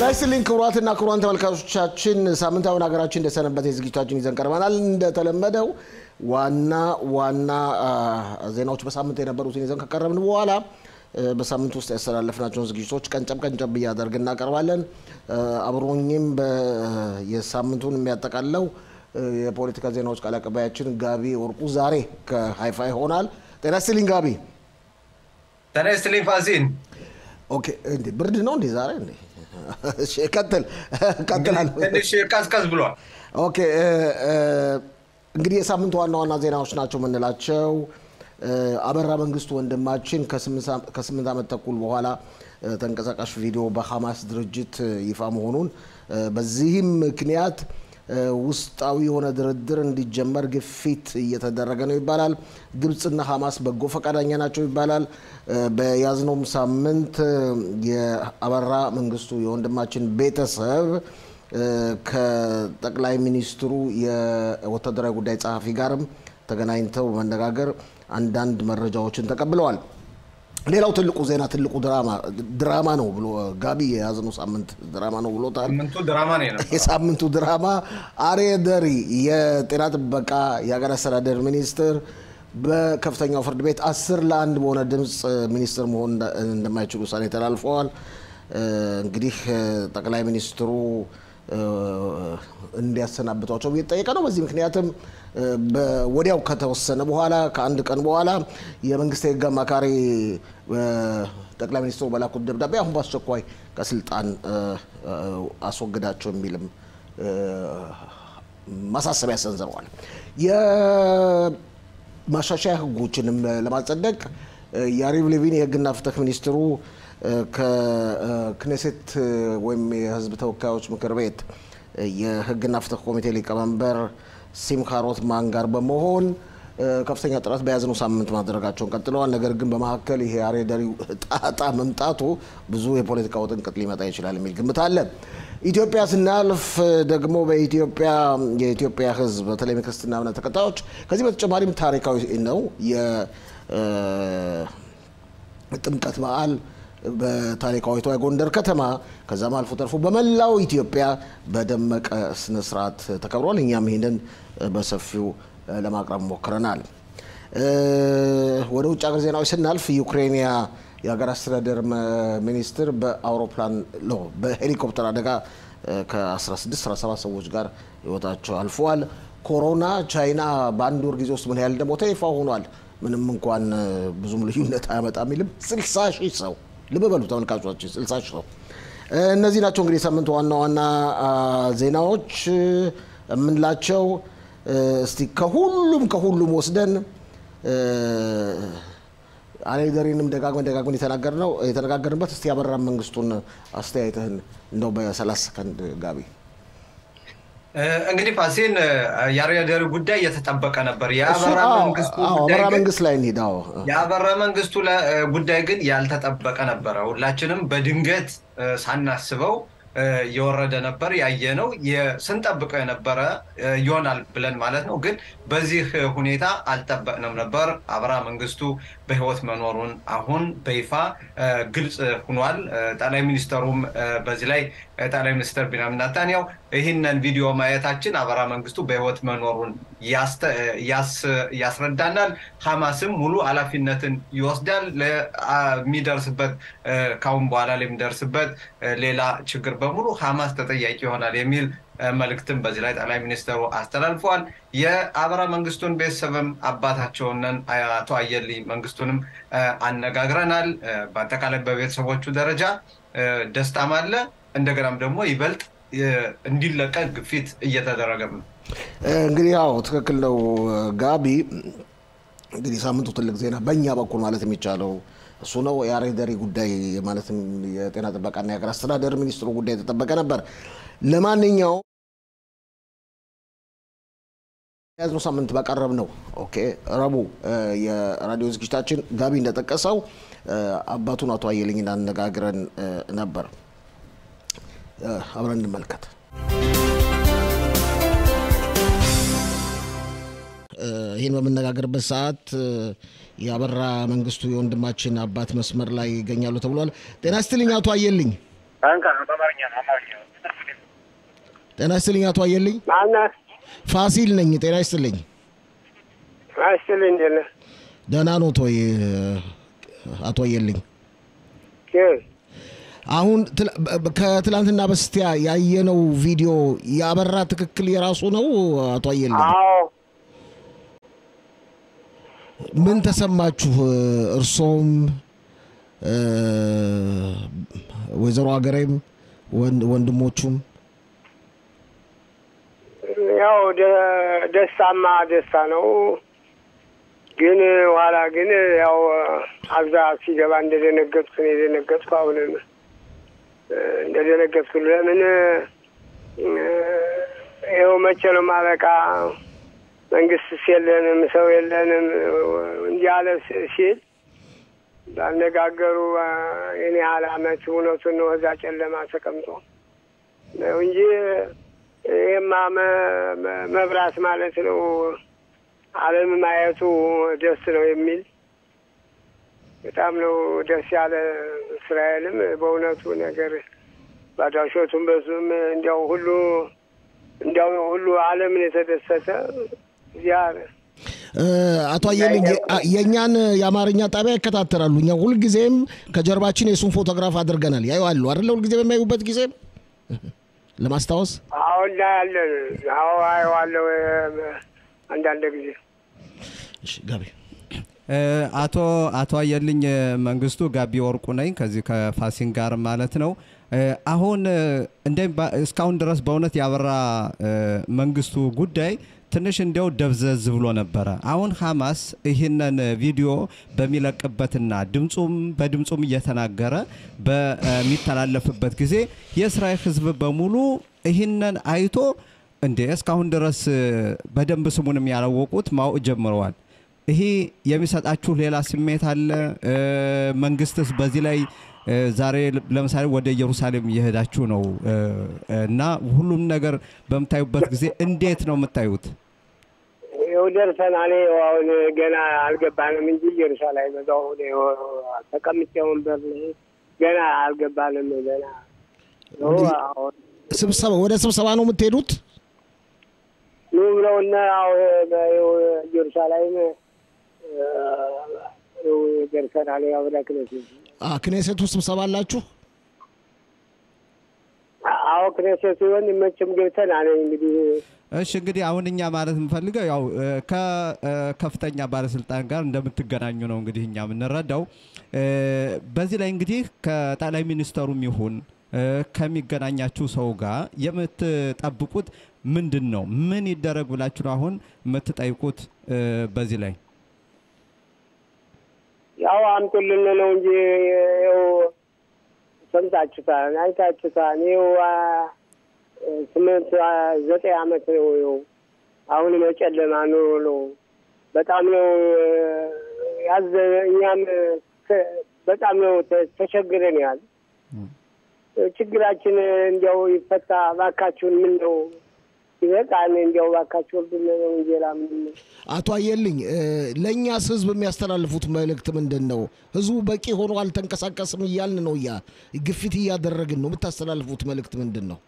ይስጥልኝ ክቡራትና ክቡራን ተመልካቾቻችን፣ ሳምንታዊን ሀገራችን እንደሰነበት የዝግጅታችን ይዘን ቀርበናል። እንደተለመደው ዋና ዋና ዜናዎች በሳምንት የነበሩትን ይዘን ከቀረብን በኋላ በሳምንት ውስጥ ያስተላለፍናቸውን ዝግጅቶች ቀንጨብ ቀንጨብ እያደርግ እናቀርባለን። አብሮኝም የሳምንቱን የሚያጠቃለው የፖለቲካ ዜናዎች ቃል አቀባያችን ጋቢ ወርቁ ዛሬ ከሀይፋ ይሆናል። ጤና ይስጥልኝ ጋቢ። ጤና ይስጥልኝ ፋሲን። ኦኬ፣ እንዴ ብርድ ነው እንዴ ዛሬ? እንዴ እሺ፣ ቀጥል ቀጥላለሁ። ትንሽ ቀዝቀዝ ብሏል። ኦኬ፣ እንግዲህ የሳምንቱ ዋና ዋና ዜናዎች ናቸው የምንላቸው አበራ መንግስቱ ወንድማችን ከስምንት ዓመት ተኩል በኋላ ተንቀሳቃሽ ቪዲዮ በሐማስ ድርጅት ይፋ መሆኑን በዚህም ምክንያት ውስጣዊ የሆነ ድርድር እንዲጀመር ግፊት እየተደረገ ነው ይባላል። ግብፅና ሐማስ በጎ ፈቃደኛ ናቸው ይባላል። በያዝነውም ሳምንት የአበራ መንግስቱ የወንድማችን ቤተሰብ ከጠቅላይ ሚኒስትሩ የወታደራዊ ጉዳይ ጸሐፊ ጋርም ተገናኝተው በመነጋገር አንዳንድ መረጃዎችን ተቀብለዋል። ሌላው ትልቁ ዜና ትልቁ ድራማ ድራማ ነው ብሎ ጋቢ የያዝነው ሳምንት ድራማ ነው ብሎታል። ሳምንቱ ድራማ ነው የነበረው። የሳምንቱ ድራማ አርየ ደሪ የጤና ጥበቃ የሀገር አስተዳደር ሚኒስትር በከፍተኛው ፍርድ ቤት አስር ለአንድ በሆነ ድምፅ ሚኒስትር መሆን እንደማይችሉ ውሳኔ ተላልፈዋል። እንግዲህ ጠቅላይ ሚኒስትሩ እንዲያሰናብቷቸው እየተጠየቀ ነው። በዚህ ምክንያትም ወዲያው ከተወሰነ በኋላ ከአንድ ቀን በኋላ የመንግስት የህግ አማካሪ ጠቅላይ ሚኒስትሩ በላኩት ደብዳቤ አሁን በአስቸኳይ ከስልጣን አስወግዳቸው የሚልም ማሳሰቢያ ሰንዝረዋል። የማሻሻያ ህጎችንም ለማጸደቅ የያሪቭ ሌቪን የህግና ፍትህ ሚኒስትሩ ከክኔሴት ወይም የህዝብ ተወካዮች ምክር ቤት የህግና ፍትህ ኮሚቴ ሊቀመንበር ሲምካ ሮትማን ጋር በመሆን ከፍተኛ ጥረት በያዝነው ሳምንት ማድረጋቸውን ቀጥለዋል። ነገር ግን በመካከል ይሄ አርየ ደሪው ጣጣ መምጣቱ ብዙ የፖለቲካ ውጥንቅጥ ሊመጣ ይችላል የሚል ግምት አለ። ኢትዮጵያ ስናልፍ ደግሞ በኢትዮጵያ የኢትዮጵያ ህዝብ በተለይም የክርስትና እምነት ተከታዮች ከዚህ በተጨማሪም ታሪካዊ ነው የጥምቀት በዓል በታሪካዊቷ የጎንደር ከተማ ከዛም አልፎ ተርፎ በመላው ኢትዮጵያ በደመቀ ስነስርዓት ተከብሯል። እኛም ይህንን በሰፊው ለማቅረብ ሞክረናል። ወደ ውጭ ሀገር ዜናዎች ስናልፍ ዩክሬንያ የሀገር አስተዳደር ሚኒስትር በአውሮፕላን በሄሊኮፕተር አደጋ ከ16 17 ሰዎች ጋር ህይወታቸው አልፈዋል። ኮሮና ቻይና በአንድ ወር ጊዜ ውስጥ ምን ያህል እንደሞተ ይፋ ሆኗል። ምንም እንኳን ብዙም ልዩነት አያመጣም የሚልም 60 ሺህ ሰው ልብ በሉ ተመልካቾቻችን፣ 60 ሺህ ሰው። እነዚህ ናቸው እንግዲህ የሳምንቱ ዋና ዋና ዜናዎች የምንላቸው። እስቲ ከሁሉም ከሁሉም ወስደን አሌደሪንም ደጋግመን ደጋግመን የተናገርነው የተነጋገርንበት እስቲ ያበራ መንግስቱን አስተያየትህን እንደው በሰላሳ ሰከንድ ጋቢ። እንግዲህ ፋሲን የአርየ ደሪ ጉዳይ እየተጠበቀ ነበር። የአበራ መንግስቱ አበራ መንግስት ላይ እንሂድ። የአበራ መንግስቱ ጉዳይ ግን ያልተጠበቀ ነበረ። ሁላችንም በድንገት ሳናስበው የወረደ ነበር ያየ ነው ስንጠብቀው የነበረ ይሆናል ብለን ማለት ነው። ግን በዚህ ሁኔታ አልጠበቅንም ነበር። አበራ መንግስቱ በህይወት መኖሩን አሁን በይፋ ግልጽ ሆኗል። ጠቅላይ ሚኒስተሩም በዚህ ላይ ጠቅላይ ሚኒስትር ቢንያሚን ኔታንያሁ ይህንን ቪዲዮ ማየታችን አበራ መንግስቱ በህይወት መኖሩን ያስረዳናል። ሐማስም ሙሉ ኃላፊነትን ይወስዳል ለሚደርስበት ካሁን በኋላ ለሚደርስበት ሌላ ችግር በሙሉ ሐማስ ተጠያቂ ይሆናል የሚል መልእክትም በዚህ ላይ ጠቅላይ ሚኒስትሩ አስተላልፈዋል። የአበራ መንግስቱን ቤተሰብም አባታቸውንን አቶ አየልኝ መንግስቱንም አነጋግረናል። በአጠቃላይ በቤተሰቦቹ ደረጃ ደስታም አለ። እንደገናም ደግሞ ይበልጥ እንዲለቀቅ ግፊት እየተደረገም ነው። እንግዲህ ያው ትክክል ነው ጋቢ። እንግዲህ ሳምንቱ ትልቅ ዜና በእኛ በኩል ማለት የሚቻለው እሱ ነው። የአርየ ደሪ ጉዳይ ማለትም የጤና ጥበቃና የሀገር አስተዳደር ሚኒስትሩ ጉዳይ የተጠበቀ ነበር። ለማንኛውም የያዝነው ሳምንት ባቀረብ ነው ኦኬ ረቡዕ የራዲዮ ዝግጅታችን ጋቢ እንደጠቀሰው አባቱን አቶ አየልኝን አነጋግረን ነበር። አብረን እንመልከት። ይህን በምነጋገርበት ሰዓት የአበራ መንግስቱ የወንድማችን አባት መስመር ላይ ይገኛሉ ተብሏል። ጤና ይስጥልኝ አቶ አየልኝ። አንካ በአማርኛ ነው አማርኛ ነው። ጤና ይስጥልኝ አቶ አየልኝ። ማነህ? ፋሲል ነኝ። ጤና ይስጥልኝ። አይስጥልኝ እንዴት ነህ? ደህና ኖት ወይ አቶ አየልኝ? ኬ- አሁን ትላ- በ- ከትላንትና በስቲያ ያየነው ቪዲዮ ያበራ ትክክል የራሱ ነው አቶ አየልኝ? አዎ ምን ተሰማችሁ? እርሶም እ፣ ወይዘሮ ሀገሬም ወንድ- ወንድሞቹም ያው ደ- ደስታማ ደስታ ነው። ግን ኋላ ግን ያው አብዛ ሲገባ እንደደነገጥኩ ነው የደነገጥኩ። አሁንም እ፣ እንደደነገጥኩ ለምን እ፣ ይኸው መቼ ነው ማበቃ? መንግስትስ የለንም ሰው የለንም እንዲህ አለ ስ- ሲል ባነጋገሩ አ፣ የኔ ያህል አመት እውነቱን ነው እዛ ጨለማ ተቀምጦ ነው እንጂ ይህማ መ- መ- መብራት ማለት ነው። ዓለም ማየቱ ደስ ነው የሚል በጣም ነው ደስ ያለ። እስራኤልም በእውነቱ ነገር ባዳሾቱም በዙም እንዲያው ሁሉ እንዲያው ሁሉ ዓለምን የተደሰተ እዚያ እ፣ አቶ አየልኝ የ- አ- የእኛን የአማርኛ ጣቢያ ይከታተላሉ። እኛ ሁልጊዜም ከጀርባችን የሱን ፎቶግራፍ አድርገናል። ያዩ አይደለ? ሁልጊዜ በሚያዩበት ጊዜ ለማስታወስ አሁን እናያለን። አዎ አየዋለሁ አንዳንድ ጊዜ እሺ፣ ጋቢ እ፣ አቶ አቶ አየልኝ መንግስቱ ጋቢ ወርቁ ነኝ ከዚህ ከፋሲን ጋር ማለት ነው። እ፣ አሁን እ፣ እንደ ባ- እስካሁን ድረስ በእውነት ያበራ እ፣ መንግስቱ ጉዳይ ትንሽ እንዲያው ደብዘዝ ብሎ ነበረ። አሁን ሐማስ ይህንን ቪዲዮ በሚለቅበትና ድምፁም በድምፁም እየተናገረ በሚተላለፍበት ጊዜ የእስራኤል ሕዝብ በሙሉ ይህንን አይቶ እንዴ እስካሁን ድረስ እ፣ በደንብ ስሙንም ያላወቁት ማወቅ ጀምረዋል። ይሄ የሚሰጣችሁ ሌላ ስሜት አለ? እ፣ መንግስትስ በዚህ ላይ እ፣ ዛሬ ለምሳሌ ወደ ኢየሩሳሌም እየሄዳችሁ ነው እ፣ እና ሁሉም ነገር በምታዩበት ጊዜ እንዴት ነው የምታዩት? ይኸው ደርሰናል። ይኸው አሁን ገና አልገባንም እንጂ ኢየሩሳሌም እዛው ይኸው ተቀምጬ ወንበር ላይ ገና አልገባንም። ገና ይኸው አሁን ስብሰባ ወደ ስብሰባ ነው የምትሄዱት? ኑ ብለውና አሁ ኢየሩሳሌም እ፣ ይኸው ደርሰናል። ያው ወደ ክነሴት አ፣ ክኔሴቱ ስብሰባ አላችሁ? አዎ ክነሴት ሲሆን መቼም ገብተናል እንግዲህ እሺ እንግዲህ አሁን እኛ ማለት የምፈልገው ያው እ፣ ከከፍተኛ ባለስልጣን ጋር እንደምትገናኙ ነው እንግዲህ እኛ የምንረዳው። እ፣ በዚህ ላይ እንግዲህ ከጠቅላይ ሚኒስተሩም ይሁን እ፣ ከሚገናኛችሁ ሰው ጋር የምትጠብቁት ምንድን ነው? ምን ይደረግ ብላችሁ ነው አሁን የምትጠይቁት እ፣ በዚህ ላይ ያው አምጡልን ነው እንጂ ይኸው ሰምታችሁታል፣ አይታችሁታል። ይኸው አ፣ ስምንት አ፣ ዘጠኝ አመት ነው ይኸው አሁን የጨለማ ኑሮ ነው። በጣም ነው ያዘ እኛም ተ- በጣም ነው ተ- ተቸግረን ያል ችግራችን እንዲያው ይፈታ ባካችሁን። ምን ነው ይበቃል። እንዲያው ባካችሁ ወርድን ነው እንጂ ሌላ ምንም አቶ አየልኝ እ፣ ለእኛስ ህዝብ የሚያስተላልፉት መልእክት ምንድን ነው? ህዝቡ በቂ ሆኖ አልተንቀሳቀስም እያልን ነው፣ እያ ግፊት እያደረግን ነው። የምታስተላልፉት መልእክት ምንድን ነው?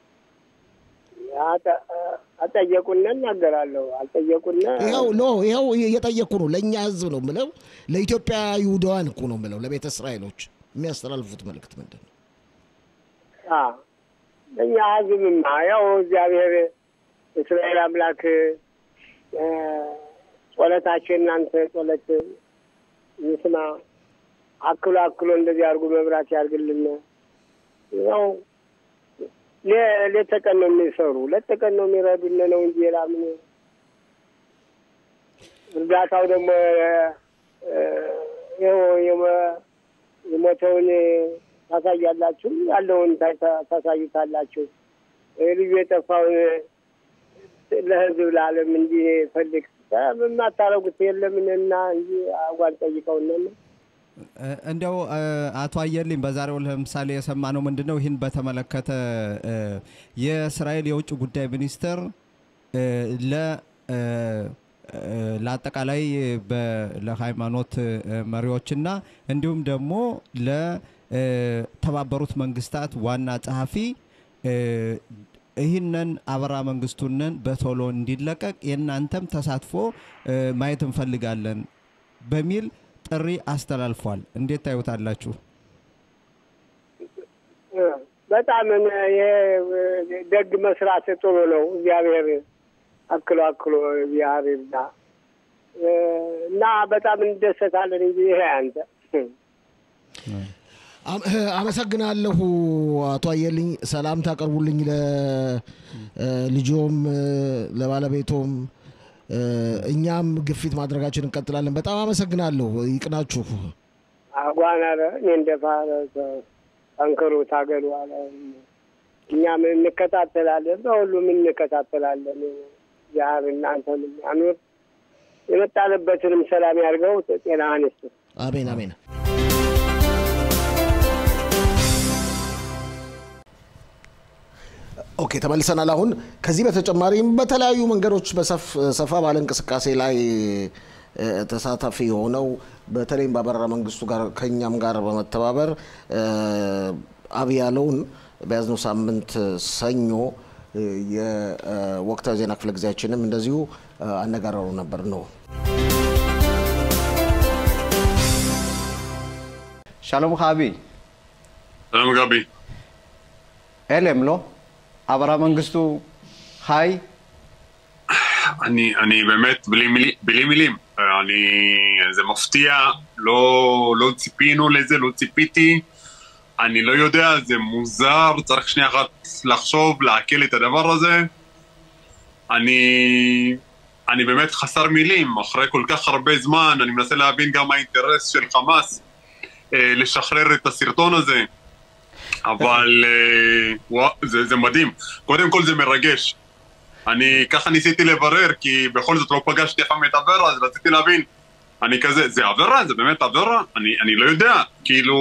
አጠ- አጠየቁነ እናገራለሁ። አልጠየቁነ ይኸው ኖ ይኸው እየጠየቅኩ ነው። ለእኛ ህዝብ ነው ምለው፣ ለኢትዮጵያ ይሁዳውያን እኮ ነው ምለው፣ ለቤተ እስራኤሎች የሚያስተላልፉት መልእክት ምንድን ነው? አ፣ እኛ ህዝብማ ያው እግዚአብሔር እስራኤል አምላክ እ፣ ጸሎታችን እናንተ ጸሎት ይስማ። አክሎ አክሎ እንደዚህ አድርጎ መብራት ያርግልን። ያው ሌ- ሌት ተቀን ነው የሚሰሩ ሌት ተቀን ነው የሚረዱን ነው እንጂ ሌላ ምን እርዳታው ደግሞ እ፣ ይኸው የሞ- የሞተውን ታሳያላችሁ፣ ያለውን ታ- ታሳዩታላችሁ። ልዩ የጠፋውን ለህዝብ ለዓለም እንዲፈልግ የማታረጉት የለምንና እንጂ አጓን ጠይቀውነን እ፣ እንዲያው እ፣ አቶ አየልኝ በዛሬው ለምሳሌ የሰማነው ምንድን ነው? ይህን በተመለከተ እ፣ የእስራኤል የውጭ ጉዳይ ሚኒስትር እ፣ ለ እ፣ እ፣ ለአጠቃላይ በ- ለሃይማኖት እ፣ መሪዎችና እንዲሁም ደግሞ እ፣ ተባበሩት መንግስታት ዋና ጸሐፊ እ፣ ይህንን አበራ መንግስቱንን በቶሎ እንዲለቀቅ የእናንተም ተሳትፎ እ፣ ማየት እንፈልጋለን በሚል ጥሪ አስተላልፏል። እንዴት ታዩታላችሁ? በጣም እኔ- ይሄ ደግ መስራት ጥሩ ነው። እግዚአብሔር አክሎ አክሎ እግዚአብሔር ይርዳ እና በጣም እንደሰታለን እንጂ ይሄ አንተ አም- እ፣ አመሰግናለሁ አቶ አየልኝ። ሰላም ታቀርቡልኝ ለልጆም ለባለቤቶም እ፣ እኛም ግፊት ማድረጋችን እንቀጥላለን። በጣም አመሰግናለሁ። ይቅናችሁ። አጓና እኔ እንደፋ ጠንክሩ፣ ታገሉ አለ። እኛም እንከታተላለን፣ በሁሉም እንከታተላለን። እግዚአብሔር እናንተን ያኑር፣ የመጣንበትንም ሰላም ያድርገው፣ ጤናህን ይስጥ። አሜን አሜን። ኦኬ ተመልሰናል። አሁን ከዚህ በተጨማሪም በተለያዩ መንገዶች በሰፍ ሰፋ ባለ እንቅስቃሴ ላይ እ፣ ተሳታፊ የሆነው በተለይም በአበራ መንግስቱ ጋር ከእኛም ጋር በመተባበር እ፣ አብይ ያለውን በያዝነው ሳምንት ሰኞ እ፣ የወቅታዊ ዜና ክፍለ ጊዜያችንም እንደዚሁ እ፣ አነጋግረው ነበር ነው שלום לך אבי. שלום גבי. הלם, לא? אברה מנגיסטו חי? אני, אני באמת בלי, מילי, בלי מילים. אני, זה מפתיע, לא, לא ציפינו לזה, לא ציפיתי. אני לא יודע, זה מוזר, צריך שנייה אחת לחשוב, לעכל את הדבר הזה. אני, אני באמת חסר מילים, אחרי כל כך הרבה זמן, אני מנסה להבין גם האינטרס של חמאס אה, לשחרר את הסרטון הזה. אבל אה, וואו, זה, זה מדהים. קודם כל זה מרגש. אני ככה ניסיתי לברר, כי בכל זאת לא פגשתי אף פעם את אברה, אז רציתי להבין. אני כזה, זה אברה? זה באמת אברה? אני, אני לא יודע, כאילו...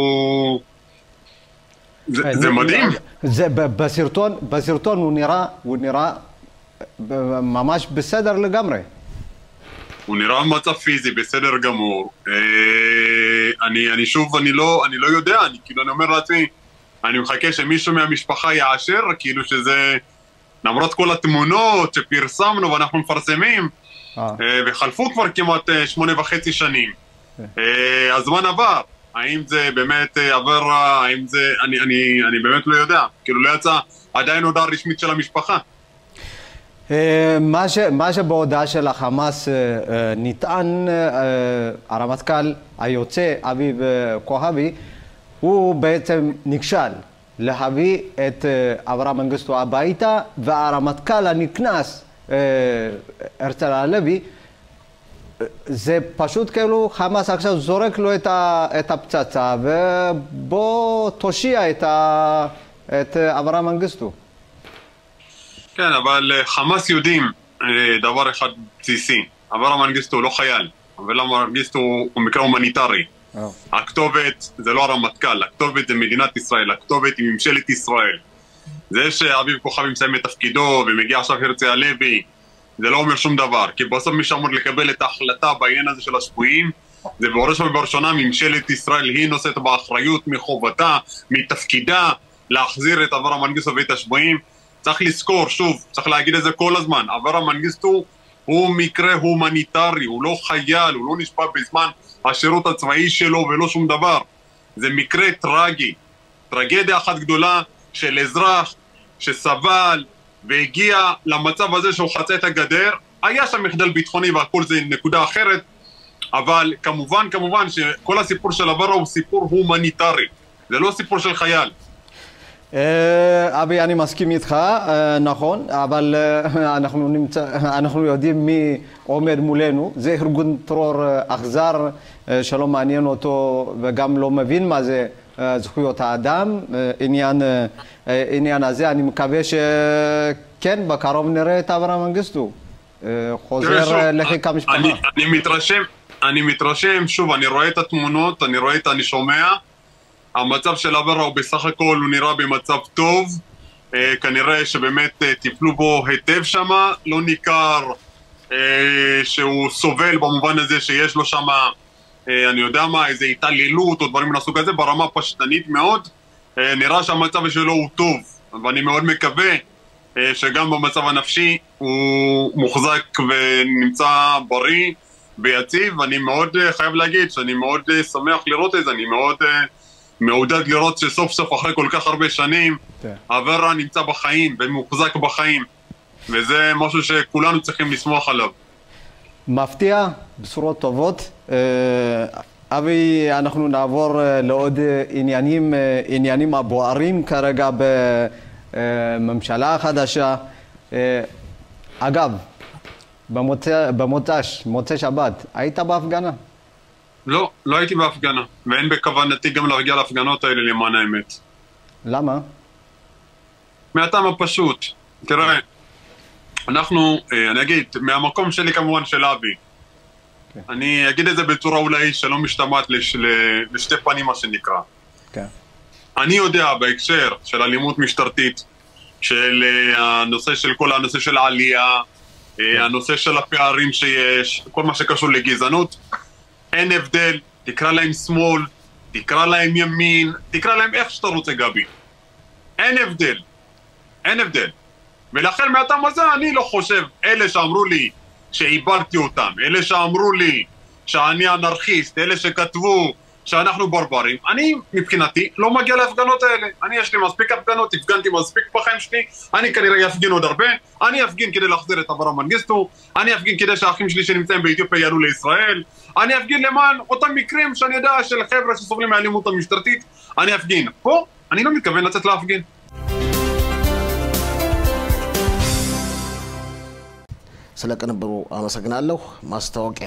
זה, זה מדהים. זה ב- בסרטון, בסרטון הוא נראה, הוא נראה ב- ממש בסדר לגמרי. הוא נראה במצב פיזי בסדר גמור. אה, אני, אני שוב, אני לא, אני לא יודע, אני כאילו, אני אומר לעצמי, אני מחכה שמישהו מהמשפחה יאשר, כאילו שזה... למרות כל התמונות שפרסמנו ואנחנו מפרסמים, אה. אה, וחלפו כבר כמעט אה, שמונה וחצי שנים. אה, הזמן עבר. האם זה באמת אה, עבר, האם זה... אני, אני, אני באמת לא יודע. כאילו לא יצא עדיין הודעה רשמית של המשפחה. אה, מה, ש, מה שבהודעה של החמאס אה, אה, נטען, אה, הרמטכ"ל היוצא אביב אה, כוכבי, הוא בעצם נכשל להביא את אה, אברהם מנגיסטו הביתה, והרמטכ"ל הנכנס, אה, הרצל הלוי, זה פשוט כאילו חמאס עכשיו זורק לו את, ה, את הפצצה ובוא תושיע את, ה, את אברהם מנגיסטו. כן, אבל אה, חמאס יודעים אה, דבר אחד בסיסי. אברה מנגיסטו הוא לא חייל. אברה מנגיסטו הוא הוא מקרה הומניטרי. הכתובת זה לא הרמטכ"ל, הכתובת זה מדינת ישראל, הכתובת היא ממשלת ישראל. זה שאביב כוכבי מסיים את תפקידו ומגיע עכשיו הרצי הלוי, זה לא אומר שום דבר, כי בסוף מי שאמור לקבל את ההחלטה בעניין הזה של השבויים זה בראש ובראשונה ממשלת ישראל, היא נושאת באחריות מחובתה, מתפקידה, להחזיר את אברה מנגיסטו ואת השבויים. צריך לזכור, שוב, צריך להגיד את זה כל הזמן, אברה מנגיסטו הוא מקרה הומניטרי, הוא לא חייל, הוא לא נשפע בזמן השירות הצבאי שלו ולא שום דבר. זה מקרה טרגי, טרגדיה אחת גדולה של אזרח שסבל והגיע למצב הזה שהוא חצה את הגדר. היה שם מחדל ביטחוני והכל זה נקודה אחרת, אבל כמובן, כמובן שכל הסיפור של אברה הוא סיפור הומניטרי, זה לא סיפור של חייל. אה, אבי, אני מסכים איתך, אה, נכון, אבל אה, אנחנו, נמצא, אנחנו יודעים מי עומד מולנו. זה ארגון טרור אה, אכזר אה, שלא מעניין אותו וגם לא מבין מה זה אה, זכויות האדם. אה, עניין, אה, אה, עניין הזה, אני מקווה שכן, בקרוב נראה את אברהם מנגיסטו. אה, תראה, חוזר שוב, אה, לחיק המשפחה. אני, אני מתרשם, אני מתרשם, שוב, אני רואה את התמונות, אני רואה את, אני שומע. המצב של אברה הוא בסך הכל, הוא נראה במצב טוב. אה, כנראה שבאמת אה, טיפלו בו היטב שם, לא ניכר אה, שהוא סובל במובן הזה שיש לו שם אה, אני יודע מה, איזה התעללות או דברים מהסוג הזה, ברמה פשטנית מאוד. אה, נראה שהמצב שלו הוא טוב, ואני מאוד מקווה אה, שגם במצב הנפשי הוא מוחזק ונמצא בריא ויציב. אני מאוד אה, חייב להגיד שאני מאוד אה, שמח לראות את זה, אני מאוד אה, מעודד לראות שסוף סוף אחרי כל כך הרבה שנים כן. אברה נמצא בחיים ומוחזק בחיים, וזה משהו שכולנו צריכים לשמוח עליו. מפתיע, בשורות טובות. אה, אבי, אנחנו נעבור אה, לעוד אה, עניינים, אה, עניינים הבוערים כרגע בממשלה החדשה. אה, אגב, במוצא- במוצ"ש, מוצאי שבת, היית בהפגנה? לא, לא הייתי בהפגנה, ואין בכוונתי גם להגיע להפגנות האלה למען האמת. למה? מהטעם הפשוט, תראה, אנחנו, אה, אני אגיד, מהמקום שלי כמובן של אבי, כן. אני אגיד את זה בצורה אולי שלא משתמעת לש, ל- לשתי פנים מה שנקרא. כן. אני יודע בהקשר של אלימות משטרתית, של אה, הנושא של כל הנושא של העלייה, אה, הנושא של הפערים שיש, כל מה שקשור לגזענות, אין הבדל, תקרא להם שמאל, תקרא להם ימין, תקרא להם איך שאתה רוצה גבי. אין הבדל. אין הבדל. ולכן מהטעם הזה אני לא חושב, אלה שאמרו לי שעיברתי אותם, אלה שאמרו לי שאני אנרכיסט, אלה שכתבו שאנחנו ברברים, אני מבחינתי לא מגיע להפגנות האלה. אני יש לי מספיק הפגנות, הפגנתי מספיק בחיים שלי, אני כנראה אפגין עוד הרבה, אני אפגין כדי להחזיר את אברהם מנגיסטו, אני אפגין כדי שהאחים שלי שנמצאים באתיופיה יעלו לישראל, אני אפגין למען אותם מקרים שאני יודע של חבר'ה שסובלים מהאלימות המשטרתית, אני אפגין. פה אני לא מתכוון לצאת להפגין. ስለ ቅንብሩ አመሰግናለሁ። ማስታወቂያ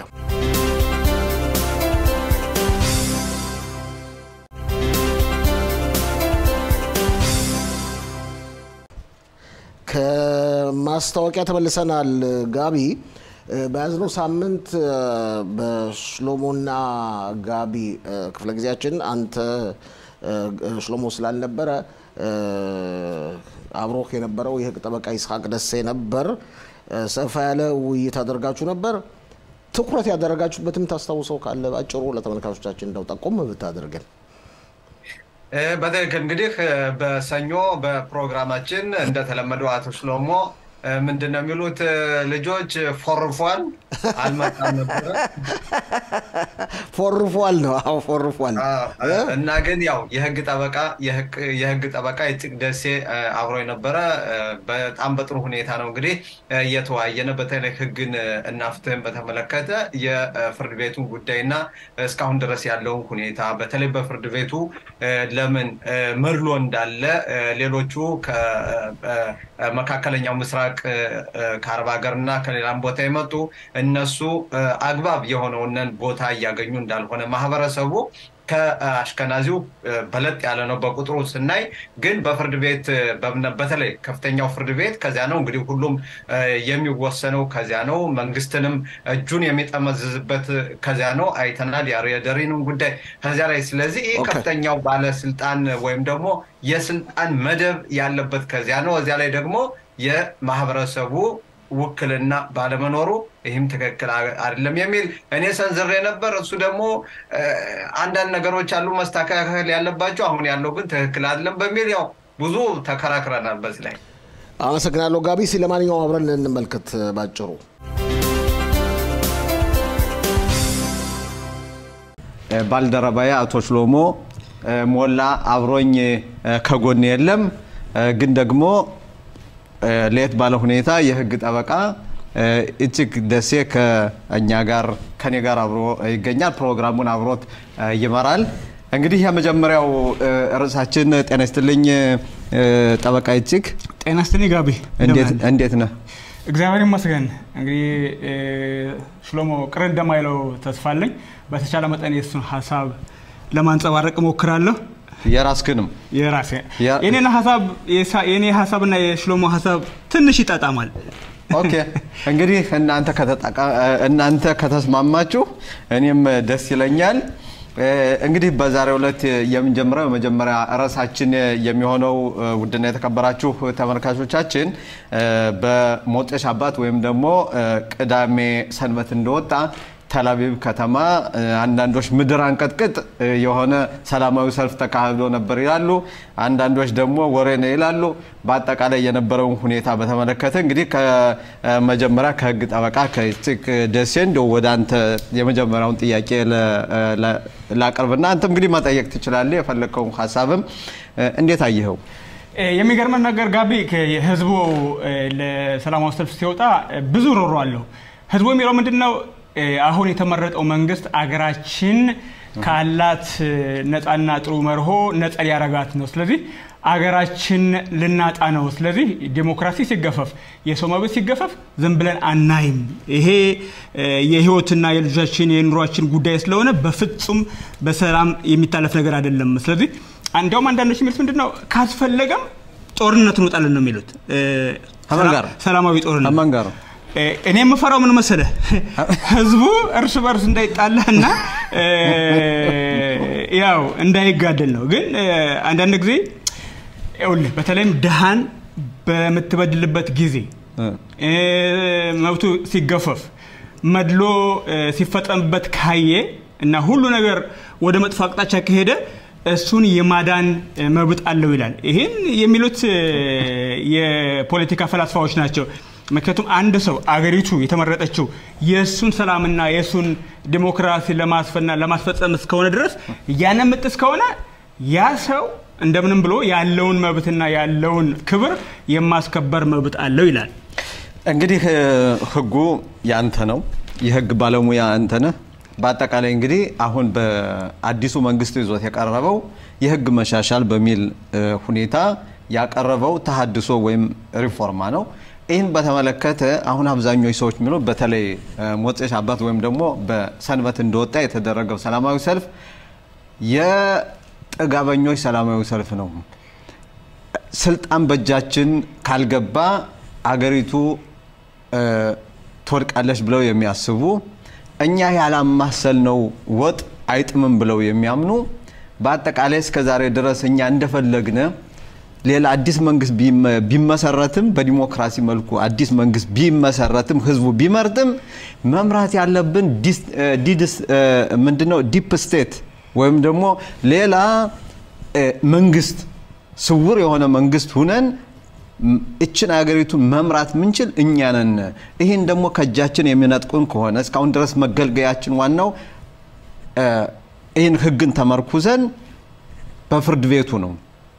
ከማስታወቂያ ተመልሰናል። ጋቢ እ፣ በያዝነው ሳምንት እ፣ በሽሎሞና ጋቢ እ፣ ክፍለ ጊዜያችን አንተ እ፣ ሽሎሞ ስላልነበረ እ፣ አብሮህ የነበረው የህግ ጠበቃ ይስሐቅ ደሴ ነበር። እ፣ ሰፋ ያለ ውይይት አደርጋችሁ ነበር። ትኩረት ያደረጋችሁበትም ታስታውሰው ካለ ባጭሩ ለተመልካቾቻችን እንደው ጠቆም ብታደርገን። እ፣ በትክክል እንግዲህ እ፣ በሰኞ በፕሮግራማችን እንደተለመደው አቶ ሽሎሞ እ፣ ምንድን ነው የሚሉት እ፣ ልጆች ፎርፏል አልመጣም ነበረ ፎርፏል ነው። አዎ ፎርፏል። አ- እና ግን ያው የህግ ጠበቃ የህግ- የህግ ጠበቃ ይጽቅ ደሴ እ፣ አብሮ የነበረ እ፣ በጣም በጥሩ ሁኔታ ነው እንግዲህ እ፣ እየተወያየነ በተለይ ህግን እ፣ እና ፍትህን በተመለከተ የፍርድ ቤቱን ጉዳይና እስካሁን ድረስ ያለውን ሁኔታ በተለይ በፍርድ ቤቱ እ፣ ለምን እ፣ መድሎ እንዳለ እ፣ ሌሎቹ ከመካከለኛው ምስራቅ እ፣ እ፣ ከአረብ ሀገር እና ከሌላም ቦታ የመጡ እነሱ እ፣ አግባብ የሆነውንን ቦታ እያገኙ እንዳልሆነ ማህበረሰቡ ከአሽከናዚው እ፣ በለጥ ያለ ነው በቁጥሩ ስናይ፣ ግን በፍርድ ቤት እ፣ በምነ- በተለይ ከፍተኛው ፍርድ ቤት ከዚያ ነው እንግዲህ ሁሉም እ፣ የሚወሰነው ከዚያ ነው። መንግስትንም እጁን የሚጠመዝዝበት ከዚያ ነው። አይተናል የደሪንም ጉዳይ ከዚያ ላይ። ስለዚህ ይህ ኦኬ። ከፍተኛው ባለስልጣን ወይም ደግሞ የስልጣን መደብ ያለበት ከዚያ ነው። እዚያ ላይ ደግሞ የማህበረሰቡ ውክልና ባለመኖሩ ይህም ትክክል አ- አይደለም የሚል እኔ ሰንዝሬ ነበር። እሱ ደግሞ እ፣ አንዳንድ ነገሮች አሉ መስተካከል ያለባቸው፣ አሁን ያለው ግን ትክክል አይደለም በሚል ያው ብዙ ተከራክረናል በዚህ ላይ። አመሰግናለሁ ጋቢ። እስኪ ለማንኛውም አብረን እንመልከት ባጭሩ። ባልደረባዬ አቶ ሽሎሞ እ፣ ሞላ አብሮኝ እ፣ ከጎን የለም እ፣ ግን ደግሞ እ፣ ለየት ባለ ሁኔታ የህግ ጠበቃ እ፣ እጅግ ደሴ ከእኛ ጋር ከኔ ጋር አብሮ ይገኛል። ፕሮግራሙን አብሮት እ፣ ይመራል። እንግዲህ የመጀመሪያው እ፣ ርዕሳችን ጤና ይስጥልኝ እ፣ ጠበቃ እጅግ ጤና ይስጥልኝ ጋቢ፣ እንዴት እንደምን አለ? እንዴት ነህ? እግዚአብሔር ይመስገን። እንግዲህ እ፣ ሽሎሞ ቅር እንደማይለው ተስፋ አለኝ። በተቻለ መጠን የእሱን ሀሳብ ለማንጸባረቅ እሞክራለሁ። የራስክንም የራሴ ያ- የኔን ሀሳብ የሳ- የኔ ሀሳብና የሽሎሞ ሀሳብ ትንሽ ይጣጣማል። ኦኬ እንግዲህ እናንተ ከተጠቃ- እናንተ ከተስማማችሁ እኔም ደስ ይለኛል። እ፣ እንግዲህ በዛሬው ዕለት የምንጀምረው የመጀመሪያ ርዕሳችን የሚሆነው እ፣ ውድና የተከበራችሁ ተመልካቾቻችን እ፣ በሞጤ ሻባት ወይም ደግሞ እ፣ ቅዳሜ ሰንበት እንደወጣ ተላቪቭ ከተማ እ፣ አንዳንዶች ምድር አንቀጥቅጥ እ፣ የሆነ ሰላማዊ ሰልፍ ተካሂዶ ነበር ይላሉ። አንዳንዶች ደግሞ ወሬ ነው ይላሉ። በአጠቃላይ የነበረውን ሁኔታ በተመለከተ እንግዲህ ከመጀመሪያ ከህግ ጠበቃ ከኢትክ ደሴ እንደው ወደ አንተ የመጀመሪያውን ጥያቄ ለ- ለ- ላቅርብና አንተም እንግዲህ መጠየቅ ትችላለህ። የፈለግከውን ሀሳብም እ፣ እንዴት አየኸው? እ፣ የሚገርመን ነገር ጋቢ ከ- ህዝቡ እ፣ ለሰላማዊ ሰልፍ ሲወጣ እ፣ ብዙ ሮሮ አለው። ህዝቡ የሚለው ምንድን ነው? እ፣ አሁን የተመረጠው መንግስት አገራችን ካላት እ፣ ነፃና ጥሩ መርሆ ነፃ ሊያረጋት ነው። ስለዚህ አገራችን ልናጣ ነው። ስለዚህ ዲሞክራሲ ሲገፈፍ፣ የሰው መብት ሲገፈፍ ዝም ብለን አናይም። ይሄ እ፣ የህይወትና የልጆቻችን የኑሯችን ጉዳይ ስለሆነ በፍጹም በሰላም የሚታለፍ ነገር አይደለም። ስለዚህ እንዲያውም አንዳንዶች የሚሉት ምንድን ነው ካስፈለገም ጦርነት እንወጣለን ነው የሚሉት እ፣ ከማን ጋር? ሰላማዊ ጦርነት ከማን ጋር? እ፣ እኔ የምፈራው ምን መሰለህ ህዝቡ እርስ በርስ እንዳይጣላ እና እ፣ ያው እንዳይጋደል ነው። ግን እ፣ አንዳንድ ጊዜ ይኸውልህ በተለይም ድሃን በምትበድልበት ጊዜ እ፣ እ፣ መብቱ ሲገፈፍ መድሎ እ፣ ሲፈጸምበት ካየ እና ሁሉ ነገር ወደ መጥፎ አቅጣጫ ከሄደ እሱን የማዳን እ፣ መብት አለው ይላል። ይህን የሚሉት እ፣ የፖለቲካ ፈላስፋዎች ናቸው። ምክንያቱም አንድ ሰው አገሪቱ የተመረጠችው የእሱን ሰላምና የእሱን ዲሞክራሲ ለማስፈና ለማስፈጸም እስከሆነ ድረስ ያንን ምጥ እስከሆነ ያ ሰው እንደምንም ብሎ ያለውን መብትና ያለውን ክብር የማስከበር መብት አለው ይላል። እንግዲህ እ፣ ህጉ ያንተ ነው። የህግ ባለሙያ አንተ ነህ። በአጠቃላይ እንግዲህ አሁን በአዲሱ መንግስት ይዞት የቀረበው የህግ መሻሻል በሚል እ፣ ሁኔታ ያቀረበው ተሀድሶ ወይም ሪፎርማ ነው። ይህን በተመለከተ አሁን አብዛኞቹ ሰዎች የሚሉ በተለይ እ፣ ሞጨሽ አባት ወይም ደግሞ በሰንበት እንደወጣ የተደረገው ሰላማዊ ሰልፍ የጥጋበኞች ሰላማዊ ሰልፍ ነው። ስልጣን በእጃችን ካልገባ አገሪቱ እ፣ ትወድቃለች ብለው የሚያስቡ እኛ ያላማሰልነው ወጥ አይጥምም ብለው የሚያምኑ በአጠቃላይ እስከ ዛሬ ድረስ እኛ እንደፈለግነ ሌላ አዲስ መንግስት ቢመ- ቢመሰረትም በዲሞክራሲ መልኩ አዲስ መንግስት ቢመሰረትም ህዝቡ ቢመርጥም መምራት ያለብን ዲስ- እ፣ ዲድስ እ፣ ምንድነው ዲፕ ስቴት ወይም ደግሞ ሌላ እ፣ መንግስት ስውር የሆነ መንግስት ሁነን ም- እችን ሀገሪቱን መምራት ምንችል እኛ ነን። ይህን ደግሞ ከእጃችን የሚነጥቁን ከሆነ እስካሁን ድረስ መገልገያችን ዋናው እ፣ ይህን ህግን ተመርኩዘን በፍርድ ቤቱ ነው።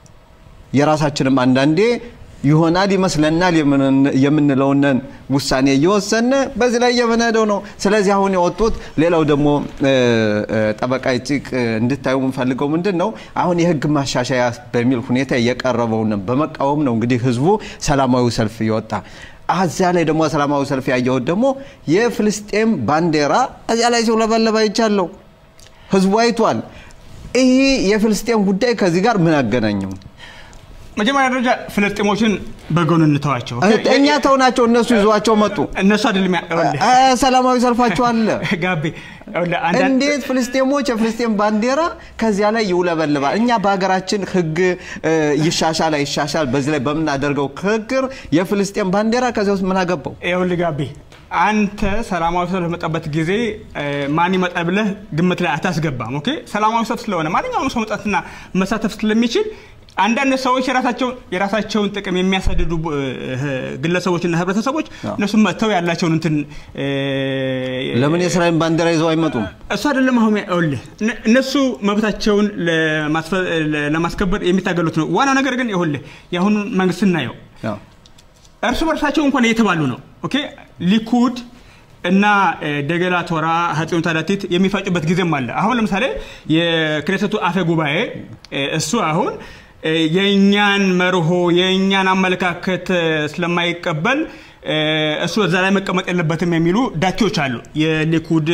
የራሳችንም አንዳንዴ ይሆናል ይመስለናል የምን- የምንለውንን ውሳኔ እየወሰነ በዚህ ላይ የምንሄደው ነው። ስለዚህ አሁን የወጡት ሌላው ደግሞ እ፣ እ፣ ጠበቃ ይጭቅ እንድታዩ የምፈልገው ምንድን ነው አሁን የህግ ማሻሻያ በሚል ሁኔታ የቀረበውን በመቃወም ነው እንግዲህ ህዝቡ ሰላማዊ ሰልፍ ይወጣ። እዚያ ላይ ደግሞ ሰላማዊ ሰልፍ ያየሁት ደግሞ የፍልስጤም ባንዲራ እዚያ ላይ ሲውለበለብ አይቻለሁ። ህዝቡ አይቷል። ይህ የፍልስጤም ጉዳይ ከዚህ ጋር ምን አገናኘው? መጀመሪያ ደረጃ ፍልስጤሞችን በጎን እንተዋቸው። እኛ ተውናቸው፣ እነሱ ይዟቸው መጡ። እነሱ አይደለም ያ- ይኸውልህ፣ አ- ሰላማዊ ሰልፋቸው አለ። ጋቤ ይኸውልህ፣ አንዳንድ- እንዴት ፍልስጤሞች የፍልስጤም ባንዲራ ከዚያ ላይ ይውለበልባል? እኛ በሀገራችን ህግ እ፣ ይሻሻል አይሻሻል በዚህ ላይ በምናደርገው ክርክር የፍልስጤም ባንዲራ ከዚያ ውስጥ ምን አገባው? ይኸውልህ ጋቤ አንተ ሰላማዊ ሰልፍ በመጣበት ጊዜ እ፣ ማን ይመጣል ብለህ ግምት ላይ አታስገባም። ኦኬ ሰላማዊ ሰልፍ ስለሆነ ማንኛውም ሰው መውጣትና መሳተፍ ስለሚችል አንዳንድ ሰዎች የራሳቸውን የራሳቸውን ጥቅም የሚያሳድዱ እ፣ ግለሰቦችና ህብረተሰቦች እነሱም መጥተው ያላቸውን እንትን እ፣ ለምን የእስራኤል ባንዲራ ይዘው አይመጡም? እሱ አይደለም አሁን ይኸውልህ እነ- እነሱ መብታቸውን ለማስፈ- ለማስከበር የሚታገሉት ነው። ዋናው ነገር ግን ይኸውልህ የአሁኑ መንግስት ስናየው ያው እርስ በርሳቸው እንኳን እየተባሉ ነው። ኦኬ ሊኩድ እና እ፣ ደገላ ቶራ ሀጽዮን ታዳቲት የሚፋጩበት ጊዜም አለ። አሁን ለምሳሌ የክኔሰቱ አፈ ጉባኤ እ፣ እሱ አሁን እ፣ የእኛን መርሆ የእኛን አመለካከት እ፣ ስለማይቀበል እ፣ እሱ እዛ ላይ መቀመጥ የለበትም የሚሉ ዳቲዎች አሉ። የሊኩድ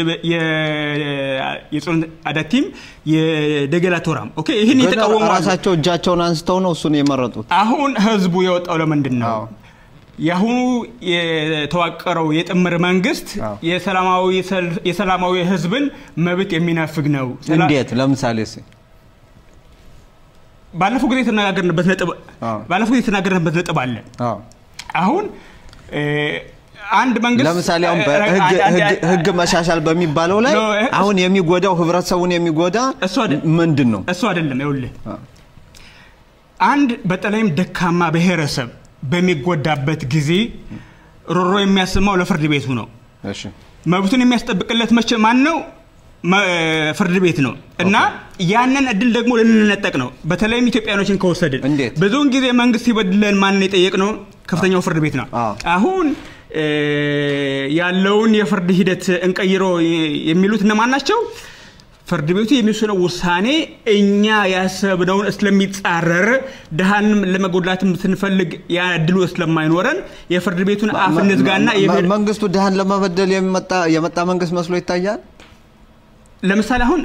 የ- የጽዮን አዳቲም የደገላ ቶራም ኦኬ ይህን ግን የተቃወሙ አሉ። ራሳቸው እጃቸውን አንስተው ነው እሱን የመረጡት። አሁን ህዝቡ የወጣው ለምንድን ነው? አዎ። የአሁኑ የተዋቀረው የጥምር መንግስት አዎ። የሰላማዊ ሰልፍ- የሰላማዊ ህዝብን መብት የሚነፍግ ነው። ሰላ- እንዴት? ለምሳሌ እስኪ ባለፈው ጊዜ የተነጋገርንበት ነጥብ አዎ። ባለፈው ጊዜ የተናገርንበት ነጥብ አለ። አዎ። አሁን እ፣ አንድ መንግስት ለምሳሌ አሁን እ- በህግ አንድ- አንድ- ህግ- ህግ መሻሻል በሚባለው ላይ ኖ፣ እ- አሁን የሚጎዳው ህብረተሰቡን የሚጎዳ እሱ አይደል- ምንድን ነው? እሱ አይደለም ይኸውልህ አንድ በተለይም ደካማ ብሔረሰብ በሚጎዳበት ጊዜ ሮሮ የሚያሰማው ለፍርድ ቤቱ ነው እሺ መብቱን የሚያስጠብቅለት መቼ ማን ነው መ- ፍርድ ቤት ነው እና ያንን እድል ደግሞ ልንነጠቅ ነው በተለይም ኢትዮጵያኖችን ከወሰድን እንዴት? ብዙውን ጊዜ መንግስት ሲበድለን ማንን የጠየቅ ነው ከፍተኛው ፍርድ ቤት ነው አዎ። አሁን እ፣ ያለውን የፍርድ ሂደት እንቀይሮ የሚሉት እነማን ናቸው ፍርድ ቤቱ የሚወስነው ውሳኔ እኛ ያሰብነውን ስለሚጻረር ድሃንም ለመጎዳትም ስንፈልግ ያ እድሉ ስለማይኖረን የፍርድ ቤቱን አፍ እንዝጋና መ- የብሔር- መንግስቱ ድሃን ለመበደል የሚመጣ የመጣ መንግስት መስሎ ይታያል። ለምሳሌ አሁን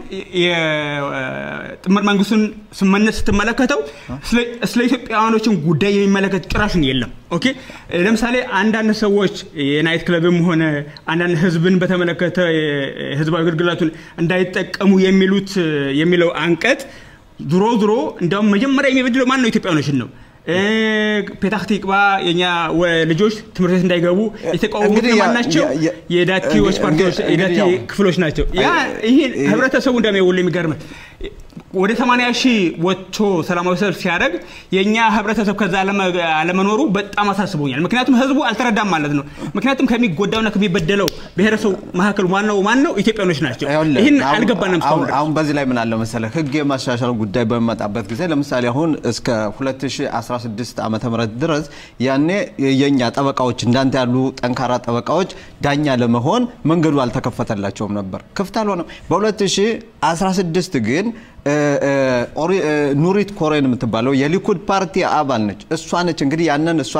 የጥምር መንግስቱን ስመነት ስትመለከተው ስለ- ስለ ኢትዮጵያውያኖችን ጉዳይ የሚመለከት ጭራሽን የለም። ኦኬ ለምሳሌ አንዳንድ ሰዎች የናይት ክለብም ሆነ አንዳንድ ህዝብን በተመለከተ ህዝባዊ አገልግሎቱን እንዳይጠቀሙ የሚሉት የሚለው አንቀጽ ድሮ ድሮ እንዲያውም መጀመሪያ የሚበድለው ማን ነው? ኢትዮጵያውያኖችን ነው። እ፣ ፔታህ ቲቅባ የኛ ወ- ልጆች ትምህርት ቤት እንዳይገቡ የተቃወሙት እንግዲህ ያ- ማን ናቸው? ያ- ያ- የዳቲዎች እንግዲህ- ፓርቲዎች እንግዲህ የዳቲ ያው- ክፍሎች ናቸው። ያ ይህን ህብረተሰቡ እንደሚውል የሚገርም ወደ 80 ሺህ ወጥቶ ሰላማዊ ሰልፍ ሲያደርግ የእኛ ህብረተሰብ ከዛ አለመ- አለመኖሩ በጣም አሳስቦኛል። ምክንያቱም ህዝቡ አልተረዳም ማለት ነው። ምክንያቱም ከሚጎዳውና ከሚበደለው ብሔረሰብ መካከል ዋናው ማን ነው? ኢትዮጵያኖች ናቸው። ይኸውልህ፣ ይህን አሁን- አልገባንም እስካሁን አሁን- ድረስ። አሁን በዚህ ላይ ምን አለ መሰለህ ህግ የማሻሻል ጉዳይ በሚመጣበት ጊዜ ለምሳሌ አሁን እስከ 2016 ዓመተ ምህረት ድረስ ያኔ የኛ ጠበቃዎች እንዳንተ ያሉ ጠንካራ ጠበቃዎች ዳኛ ለመሆን መንገዱ አልተከፈተላቸውም ነበር፣ ክፍት አልሆነም። በ2016 ግን እ፣ እ፣ ኦሪ- እ፣ ኑሪት ኮሬን የምትባለው የሊኩድ ፓርቲ አባል ነች። እሷ ነች እንግዲህ ያንን እሷ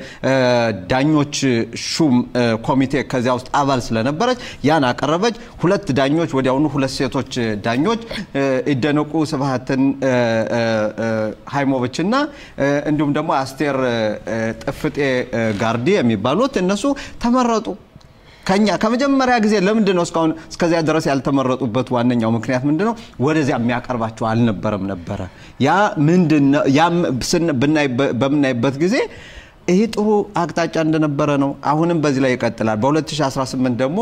የዳኞች ሹም እ፣ ኮሚቴ ከዚያ ውስጥ አባል ስለነበረች ያን አቀረበች። ሁለት ዳኞች ወዲያውኑ ሁለት ሴቶች ዳኞች እ፣ ይደነቁ ስብሀትን እ፣ እ፣ እ፣ ሃይሞቪች እና እ፣ እንዲሁም ደግሞ አስቴር እ፣ ጥፍጤ እ፣ ጋርዲ የሚባሉት እነሱ ተመረጡ። ከኛ ከመጀመሪያ ጊዜ ለምንድን ነው እስካሁን እስከዚያ ድረስ ያልተመረጡበት ዋነኛው ምክንያት ምንድን ነው? ወደዚያ የሚያቀርባቸው አልነበረም ነበረ። ያ ምንድን ነው? ያም ስን- ብናይ- በምናይበት ጊዜ ይህ ጥሩ አቅጣጫ እንደነበረ ነው። አሁንም በዚህ ላይ ይቀጥላል። በ2018 ደግሞ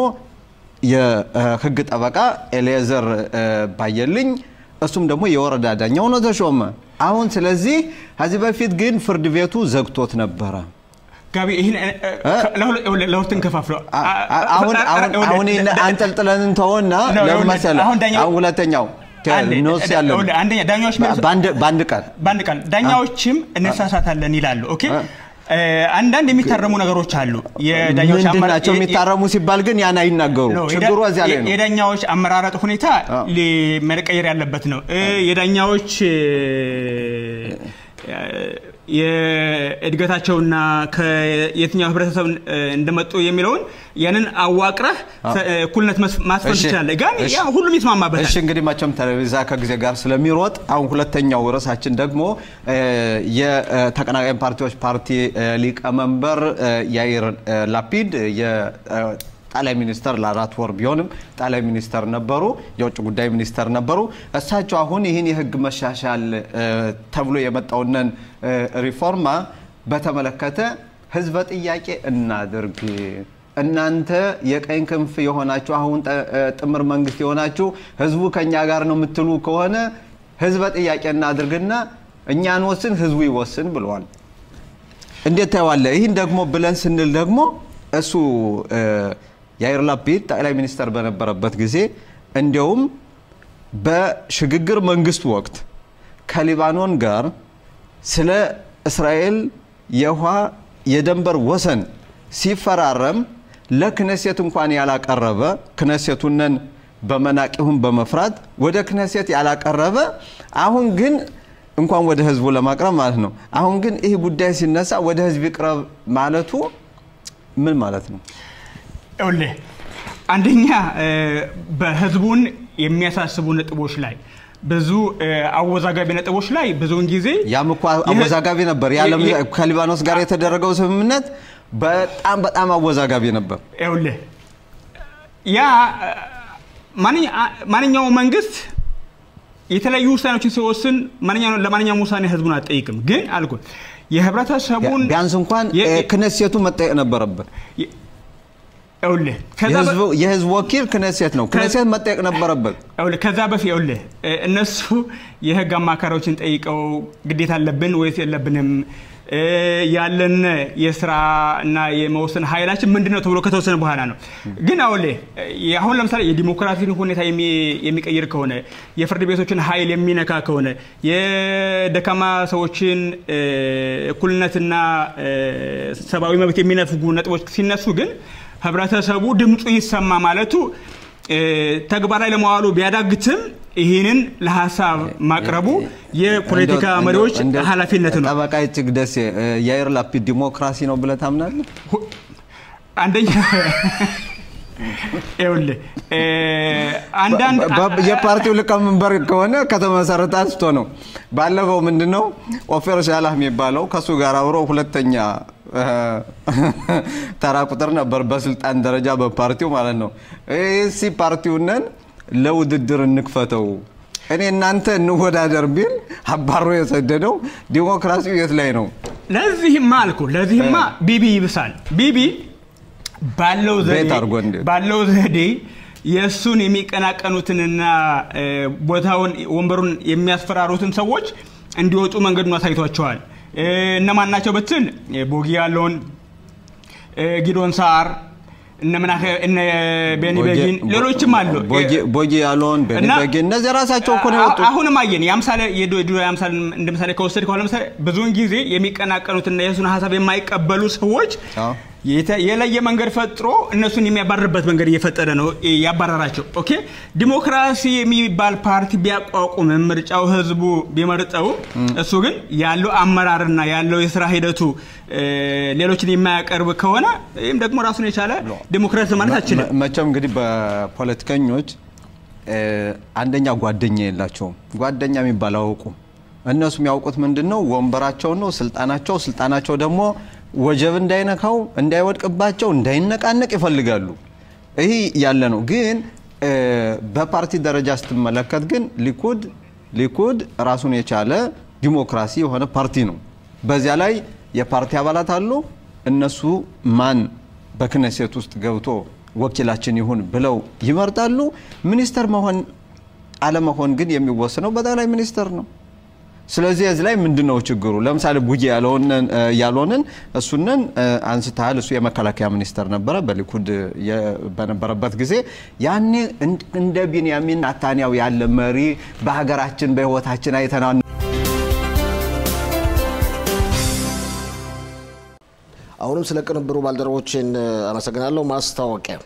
የህግ ጠበቃ ኤሌዘር ባየልኝ እሱም ደግሞ የወረዳ ዳኛ ሆኖ ተሾመ። አሁን ስለዚህ ከዚህ በፊት ግን ፍርድ ቤቱ ዘግቶት ነበረ። ጋቢ ይህን እ፣ እ፣ ለሁለት- ለሁለት እንከፋፍለው። አ- አ- አሁን አሁን አሁን ይህን አንጠልጥለን እንተውና ነው፣ ለምን ይኸውልህ፣ መሰለህ? አሁን ዳኛው- አሁን ሁለተኛው አንዴ፣ ኖስ ያለ ይኸውልህ፣ አንደኛ ዳኛዎች የሚሉት- በአንድ በአንድ ቀን በአንድ ቃል ዳኛዎችም እንሳሳታለን ይላሉ። ኦኬ አ። እ፣ አንዳንድ የሚታረሙ ነገሮች አሉ። የዳኛዎች ምንድን አመራ- ናቸው የ- የ- የሚታረሙ ሲባል ግን ያን አይናገሩ። ነው፣ ችግሩ የዳ- እዚያ ላይ ነው። የዳኛዎች አመራረጥ ሁኔታ አ። ሊ- መቀየር ያለበት ነው። እ፣ የዳኛዎች እ፣ የእድገታቸውና ከየትኛው ህብረተሰብ እ፣ እንደመጡ የሚለውን ያንን አዋቅረህ ሰ- እኩልነት መስ- ማስፈን እሺ፣ ትችላለህ። ግን እሺ። ያ ሁሉም ይስማማበታል። እሺ እንግዲህ መቼም ቴሌቪዛ ከጊዜ ጋር ስለሚሮጥ አሁን ሁለተኛው ርዕሳችን ደግሞ እ፣ የተቀናቃኝ ፓርቲዎች ፓርቲ እ፣ ሊቀመንበር እ፣ ያይር እ፣ ላፒድ የጠቅላይ ሚኒስተር ለአራት ወር ቢሆንም ጠቅላይ ሚኒስተር ነበሩ፣ የውጭ ጉዳይ ሚኒስተር ነበሩ። እሳቸው አሁን ይህን የህግ መሻሻል እ፣ ተብሎ የመጣውንን እ፣ ሪፎርማ በተመለከተ ህዝበ ጥያቄ እናድርግ እናንተ የቀኝ ክንፍ የሆናችሁ አሁን ጠ- እ፣ ጥምር መንግስት የሆናችሁ ህዝቡ ከኛ ጋር ነው የምትሉ ከሆነ ህዝበ ጥያቄ እናድርግና እኛ እንወስን፣ ህዝቡ ይወስን ብለዋል። እንዴት ታየዋለህ? ይህን ደግሞ ብለን ስንል ደግሞ እሱ እ፣ ያይር ላፒድ ጠቅላይ ሚኒስተር በነበረበት ጊዜ እንዲያውም በሽግግር መንግስት ወቅት ከሊባኖን ጋር ስለ እስራኤል የውሃ የደንበር ወሰን ሲፈራረም ለክነሴት እንኳን ያላቀረበ ክነሴቱንን በመናቅ ይሁን በመፍራት ወደ ክነሴት ያላቀረበ አሁን ግን እንኳን ወደ ህዝቡ ለማቅረብ ማለት ነው። አሁን ግን ይህ ጉዳይ ሲነሳ ወደ ህዝብ ይቅረብ ማለቱ ምን ማለት ነው? ይኸውልህ አንደኛ እ፣ በህዝቡን የሚያሳስቡ ነጥቦች ላይ ብዙ እ፣ አወዛጋቢ ነጥቦች ላይ ብዙውን ጊዜ ያም እኮ አወዛጋቢ ነበር። የዓለም የ- የ- ከሊባኖስ ጋር የተደረገው ስምምነት በጣም በጣም አወዛጋቢ ነበር። ይኸውልህ ያ እ፣ ማንኛ- አ- ማንኛውም መንግስት የተለያዩ ውሳኔዎችን ሲወስን ማንኛው- ለማንኛውም ውሳኔ ህዝቡን አትጠይቅም። ግን አልኩ የህብረተሰቡን ቢያንስ እንኳን የ- እ፣ ክነሴቱ መጠየቅ ነበረበት። የ- ይኸውልህ ከዛ በ- የህዝቡ- የህዝብ ወኪል ክነሴት ነው። ክነሴት መጠየቅ ነበረበት። ይኸውልህ ከዛ በፊት ይኸውልህ እ፣ እነሱ የህግ አማካሪዎችን ጠይቀው ግዴታ አለብን ወይስ የለብንም እ፣ ያለን የስራ እና የመወሰን ኃይላችን ምንድን ነው ተብሎ ከተወሰነ በኋላ ነው። ግን ይኸውልህ እ፣ አሁን ለምሳሌ የዲሞክራሲን ሁኔታ የሚ- የሚቀይር ከሆነ የፍርድ ቤቶችን ኃይል የሚነካ ከሆነ የደካማ ሰዎችን እ፣ እኩልነትና እ፣ ሰብአዊ መብት የሚነፍጉ ነጥቦች ሲነሱ ግን ህብረተሰቡ ድምፁ ይሰማ ማለቱ እ፣ ተግባራዊ ለመዋሉ ቢያዳግትም ይህንን ለሀሳብ ማቅረቡ የፖለቲካ እንደው- መሪዎች እንደው ኃላፊነት ነው። ጠበቃ እጅግ ደሴ እ፣ የአይር ላፒድ ዲሞክራሲ ነው ብለህ ታምናለህ? ሁ- አንደኛ ይኸውልህ እ፣ አንዳንድ በ- የፓርቲው ሊቀመንበር ከሆነ ከተመሰረተ አንስቶ ነው። ባለፈው ምንድን ነው ኦፌር ሻላህ የሚባለው ከእሱ ጋር አብሮ ሁለተኛ እ፣ ተራ ቁጥር ነበር በስልጣን ደረጃ በፓርቲው ማለት ነው። እሲ ፓርቲውነን ለውድድር እንክፈተው እኔ እናንተ እንወዳደር ቢል አባሮ የሰደደው ዲሞክራሲው የት ላይ ነው? ለዚህማ አልኩ ለዚህማ ቢቢ ይብሳል ቢቢ ባለው ዘዴ ቤት አድርጎ እንዴት? ባለው ዘዴ የእሱን የሚቀናቀኑትንና እ፣ ቦታውን ወንበሩን የሚያስፈራሩትን ሰዎች እንዲወጡ መንገዱን አሳይቷቸዋል እ፣ እነማን ናቸው ብትል እ፣ ቦጊ ያለውን እ፣ ጊዶን ሳር እነ ምናከ እነ ቤኒ ቤጊን ሌሎችም አሉ ቦጊ- ቦጊ ያለውን ቤኒ እና- ቤጊን እነዚህ ራሳቸው እኮ ነው አ- የወጡት። አሁንም አየን የአምሳሌ የድሮ የድሮ የአምሳሌ እንደ ምሳሌ ከወሰድ ከሆነ ለምሳሌ ብዙውን ጊዜ የሚቀናቀኑትና የእሱን ሀሳብ የማይቀበሉ ሰዎች አዎ። የተ- የለየ መንገድ ፈጥሮ እነሱን የሚያባርርበት መንገድ እየፈጠረ ነው እ፣ ያባረራቸው። ኦኬ ዲሞክራሲ የሚባል ፓርቲ ቢያቋቁምም ምርጫው ህዝቡ ቢመርጠው እሱ ግን ያለው አመራርና ያለው የስራ ሂደቱ እ፣ ሌሎችን የማያቀርብ ከሆነ ይህም ደግሞ ራሱን የቻለ ዲሞክራሲ ማለት አችልም። መ- መቼም እንግዲህ በፖለቲከኞች እ፣ አንደኛ ጓደኛ የላቸውም። ጓደኛ የሚባል አያውቁም። እነሱ የሚያውቁት ምንድን ነው? ወንበራቸውን ነው፣ ስልጣናቸው። ስልጣናቸው ደግሞ ወጀብ እንዳይነካው፣ እንዳይወድቅባቸው፣ እንዳይነቃነቅ ይፈልጋሉ። ይህ ያለ ነው። ግን እ፣ በፓርቲ ደረጃ ስትመለከት ግን ሊኩድ ሊኩድ ራሱን የቻለ ዲሞክራሲ የሆነ ፓርቲ ነው። በዚያ ላይ የፓርቲ አባላት አሉ። እነሱ ማን በክነሴት ውስጥ ገብቶ ወኪላችን ይሁን ብለው ይመርጣሉ። ሚኒስተር መሆን አለመሆን ግን የሚወስነው በጠቅላይ ሚኒስተር ነው። ስለዚህ እዚህ ላይ ምንድን ነው ችግሩ? ለምሳሌ ቡጌ ያልሆንን ያልሆንን እሱንን እ፣ አንስተሃል። እሱ የመከላከያ ሚኒስተር ነበረ በሊኩድ የ- በነበረበት ጊዜ ያኔ እንድ- እንደ ቢንያሚን ናታንያው ያለ መሪ በሀገራችን በሕይወታችን አይተና አሁንም ስለ ቅንብሩ ባልደረቦችን አመሰግናለሁ። ማስታወቂያ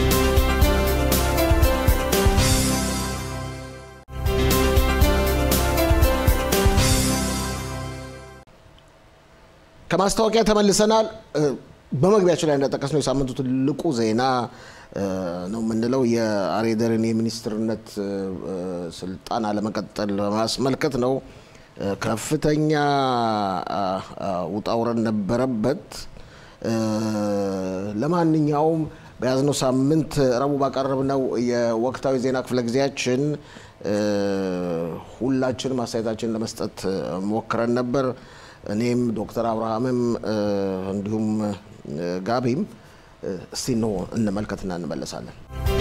ከማስታወቂያ ተመልሰናል። እ፣ በመግቢያቸው ላይ እንደጠቀስነው የሳምንቱ ትልቁ ዜና እ፣ ነው የምንለው የአሬደርን የሚኒስትርነት እ፣ እ፣ ስልጣን አለመቀጠል በማስመልከት ነው። እ፣ ከፍተኛ አ፣ አ፣ ውጣ ውረድ ነበረበት። እ፣ ለማንኛውም በያዝነው ሳምንት ረቡዕ ባቀረብነው የወቅታዊ ዜና ክፍለ ጊዜያችን እ፣ ሁላችንም አስተያየታችንን ለመስጠት እ፣ ሞክረን ነበር። እኔም ዶክተር አብርሃምም እ፣ እንዲሁም እ፣ ጋቢም እ፣ እስቲ ነው እንመልከትና እንመለሳለን።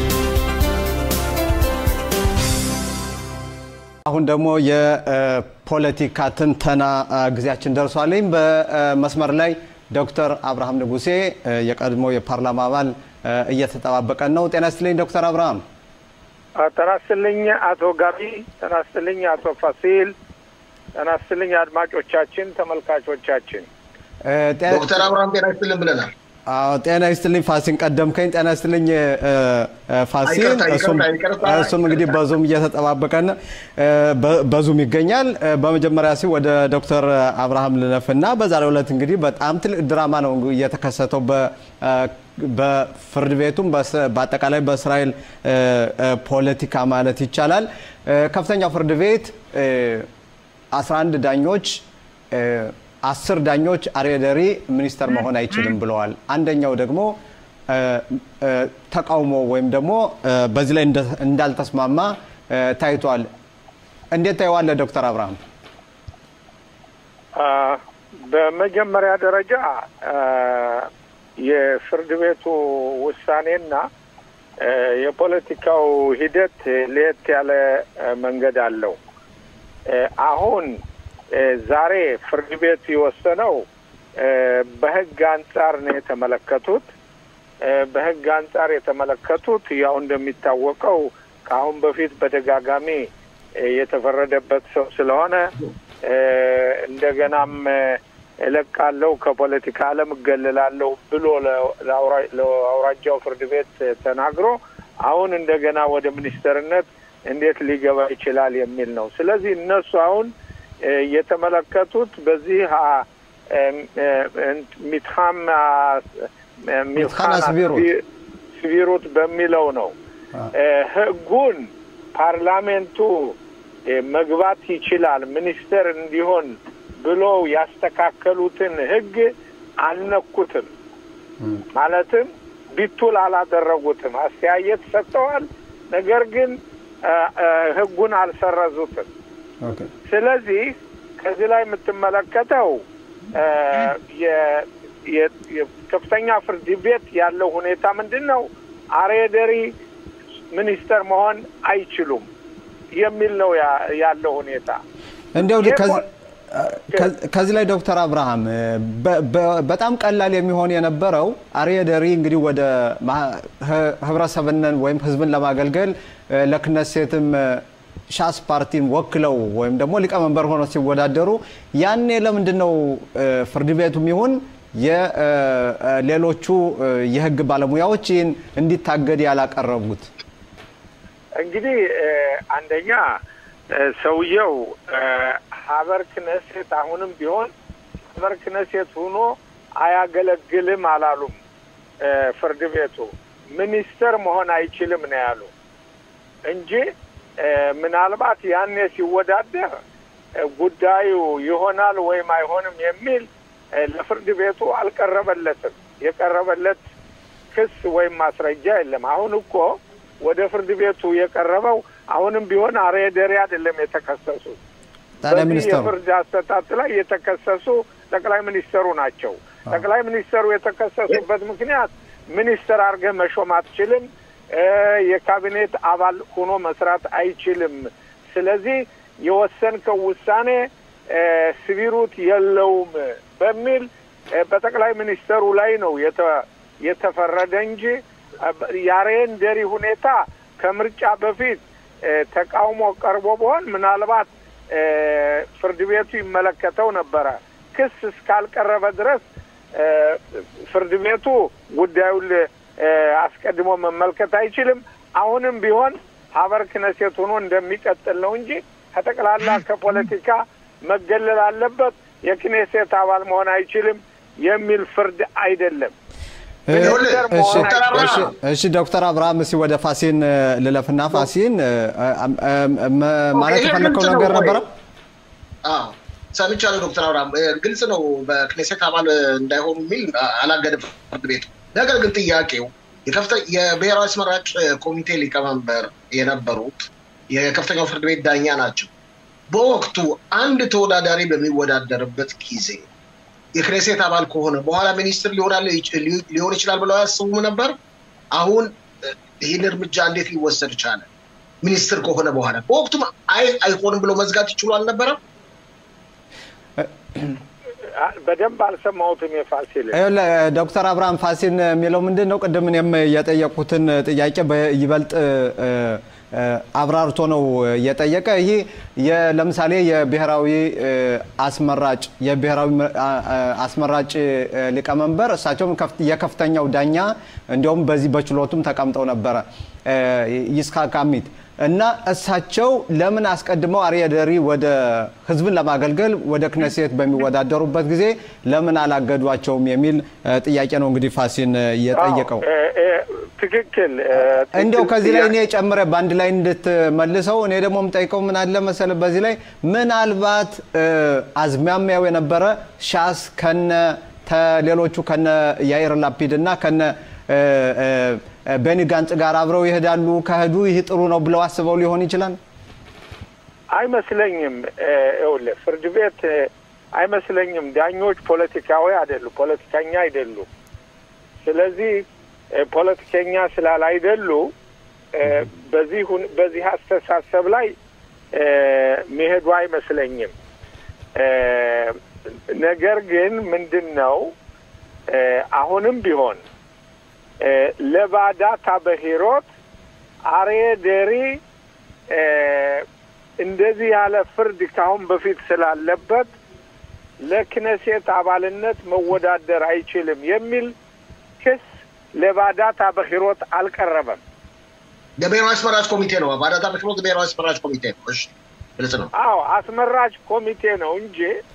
አሁን ደግሞ የፖለቲካ ትንተና አ፣ ጊዜያችን ደርሷልኝ። በመስመር ላይ ዶክተር አብርሃም ንጉሴ አ፣ የቀድሞ የፓርላማ አባል አ፣ እየተጠባበቀን ነው። ጤና ይስጥልኝ ዶክተር አብርሃም። ጤና ይስጥልኝ አቶ ጋቢ፣ ጤና ይስጥልኝ አቶ ፋሲል፣ ጤና ይስጥልኝ አድማጮቻችን፣ ተመልካቾቻችን። አ፣ ጤ- ዶክተር አብርሃም ጤና ይስጥልን ብለናል። አዎ ጤና ይስጥልኝ ፋሲል ቀደምከኝ። ጤና ይስጥልኝ እ፣ እ፣ ፋሲል። ይቅርታ፣ ይቅርታ፣ እሱም ይቅርታ። እሱም እንግዲህ በዙም እየተጠባበቀን እ፣ በ- በዙም ይገኛል። እ፣ በመጀመሪያ ሲ ወደ ዶክተር አብርሃም ልለፍና በዛሬው ዕለት እንግዲህ በጣም ትልቅ ድራማ ነው እየተከሰተው በ እ፣ በፍርድ ቤቱም በስ- በአጠቃላይ በእስራኤል እ፣ እ፣ ፖለቲካ ማለት ይቻላል እ፣ ከፍተኛው ፍርድ ቤት እ፣ 11 ዳኞች እ፣ አስር ዳኞች አሬደሪ ሚኒስተር መሆን አይችልም ብለዋል። አንደኛው ደግሞ እ፣ እ፣ ተቃውሞ ወይም ደግሞ እ፣ በዚህ ላይ እንደ- እንዳልተስማማ እ፣ ታይቷል። እንዴት ታየዋለህ ዶክተር አብርሃም? አ፣ በመጀመሪያ ደረጃ አ፣ የፍርድ ቤቱ ውሳኔና የፖለቲካው ሂደት ለየት ያለ መንገድ አለው። አሁን ዛሬ ፍርድ ቤት የወሰነው በህግ አንጻር ነው የተመለከቱት። በህግ አንጻር የተመለከቱት ያው እንደሚታወቀው ከአሁን በፊት በደጋጋሚ የተፈረደበት ሰው ስለሆነ እንደገናም እለቃለሁ ከፖለቲካ ዓለም እገልላለሁ ብሎ ለአውራጃው ፍርድ ቤት ተናግሮ አሁን እንደገና ወደ ሚኒስተርነት እንዴት ሊገባ ይችላል የሚል ነው። ስለዚህ እነሱ አሁን የተመለከቱት በዚህ ሚትሃም ሚትኻን ስቢሩት በሚለው ነው። ህጉን ፓርላሜንቱ መግባት ይችላል ሚኒስተር እንዲሆን ብሎ ያስተካከሉትን ህግ አልነኩትም። ማለትም ቢቱል አላደረጉትም። አስተያየት ሰጥተዋል፣ ነገር ግን ህጉን አልሰረዙትም። ስለዚህ ከዚህ ላይ የምትመለከተው የከፍተኛ ፍርድ ቤት ያለው ሁኔታ ምንድን ነው? አሬደሪ ሚኒስተር መሆን አይችሉም የሚል ነው ያለው ሁኔታ። እንዲያው ከዚህ ላይ ዶክተር አብርሃም በጣም ቀላል የሚሆን የነበረው አሬደሪ እንግዲህ ወደ ህብረተሰብን ወይም ህዝብን ለማገልገል ለክነሴትም ሻስ ፓርቲን ወክለው ወይም ደግሞ ሊቀመንበር ሆነው ሲወዳደሩ ያኔ ለምንድን ነው ፍርድ ቤቱም ይሁን የሌሎቹ የህግ ባለሙያዎች ይህን እንዲታገድ ያላቀረቡት? እንግዲህ አንደኛ ሰውየው ሀበር ክነሴት አሁንም ቢሆን ሀበር ክነሴት ሆኖ አያገለግልም አላሉም። ፍርድ ቤቱ ሚኒስተር መሆን አይችልም ነው ያሉ እንጂ ምናልባት ያኔ ሲወዳደር ጉዳዩ ይሆናል ወይም አይሆንም የሚል ለፍርድ ቤቱ አልቀረበለትም። የቀረበለት ክስ ወይም ማስረጃ የለም። አሁን እኮ ወደ ፍርድ ቤቱ የቀረበው አሁንም ቢሆን አሬደሪ አይደለም የተከሰሱት። በዚህ የፍርድ አሰጣጥ ላይ የተከሰሱ ጠቅላይ ሚኒስተሩ ናቸው። ጠቅላይ ሚኒስተሩ የተከሰሱበት ምክንያት ሚኒስተር አድርገህ መሾም አትችልም፣ የካቢኔት አባል ሆኖ መስራት አይችልም። ስለዚህ የወሰንከው ውሳኔ ስቢሩት የለውም በሚል በጠቅላይ ሚኒስተሩ ላይ ነው የተፈረደ እንጂ የአሬንደሪ ሁኔታ ከምርጫ በፊት ተቃውሞ ቀርቦ ቢሆን ምናልባት ፍርድ ቤቱ ይመለከተው ነበረ። ክስ እስካልቀረበ ድረስ ፍርድ ቤቱ ጉዳዩን አስቀድሞ መመልከት አይችልም። አሁንም ቢሆን ሀበር ክነሴት ሆኖ እንደሚቀጥል ነው እንጂ ከጠቅላላ ከፖለቲካ መገለል አለበት፣ የክኔሴት አባል መሆን አይችልም የሚል ፍርድ አይደለም። እሺ ዶክተር አብርሃም እስኪ ወደ ፋሲን ልለፍና ፋሲን ማለት የፈለግከው ነገር ነበረ? ሰምቻለሁ ዶክተር አብርሃም ግልጽ ነው። በክኔሴት አባል እንዳይሆኑ የሚል አላገደም ፍርድ ቤቱ። ነገር ግን ጥያቄው የብሔራዊ አስመራጭ ኮሚቴ ሊቀመንበር የነበሩት የከፍተኛው ፍርድ ቤት ዳኛ ናቸው። በወቅቱ አንድ ተወዳዳሪ በሚወዳደርበት ጊዜ የክኔሴት አባል ከሆነ በኋላ ሚኒስትር ሊሆን ይችላል ብለው አያስቡም ነበር? አሁን ይህን እርምጃ እንዴት ሊወሰድ ቻለ? ሚኒስትር ከሆነ በኋላ በወቅቱም አይ አይሆንም ብሎ መዝጋት ይችሉ አልነበረም? በደንብ አልሰማሁትም። የፋሲል ዶክተር አብርሃም ፋሲል የሚለው ምንድን ነው? ቅድም እኔም የጠየቁትን ጥያቄ በይበልጥ አብራርቶ ነው የጠየቀ። ይህ ለምሳሌ የብሔራዊ አስመራጭ የብሔራዊ አስመራጭ ሊቀመንበር እሳቸውም የከፍተኛው ዳኛ እንዲሁም በዚህ በችሎቱም ተቀምጠው ነበረ ይስሐቅ አሚት እና እሳቸው ለምን አስቀድመው አርየደሪ ወደ ህዝብን ለማገልገል ወደ ክነሴት በሚወዳደሩበት ጊዜ ለምን አላገዷቸውም የሚል ጥያቄ ነው እንግዲህ ፋሲን የጠየቀው። ትክክል። እንዲያው ከዚህ ላይ እኔ ጨምረ በአንድ ላይ እንድትመልሰው እኔ ደግሞ የምጠይቀው ምን አለ መሰለ በዚህ ላይ ምናልባት አዝማሚያው የነበረ ሻስ ከነ ሌሎቹ ከነ ያኢር ላፒድ እና ከነ ቤኒ ጋንጽ ጋር አብረው ይሄዳሉ። ከሄዱ ይህ ጥሩ ነው ብለው አስበው ሊሆን ይችላል። አይመስለኝም። ይኸውልህ ፍርድ ቤት አይመስለኝም። ዳኞች ፖለቲካዊ አይደሉም፣ ፖለቲከኛ አይደሉም። ስለዚህ ፖለቲከኛ ስላላይደሉ በዚህ በዚህ አስተሳሰብ ላይ መሄዱ አይመስለኝም። ነገር ግን ምንድን ነው አሁንም ቢሆን ለባዳታ በሂሮት አርዬ ደሪ እንደዚህ ያለ ፍርድ ካሁን በፊት ስላለበት ለክነሴት አባልነት መወዳደር አይችልም የሚል ክስ ለባዳታ በሂሮት አልቀረበም። የብሔራዊ አስመራጭ ኮሚቴ ነው። ባዳታ በሂሮት ብሔራዊ አስመራጭ ኮሚቴ ነው። እሺ ግልጽ ነው። አዎ አስመራጭ ኮሚቴ ነው እንጂ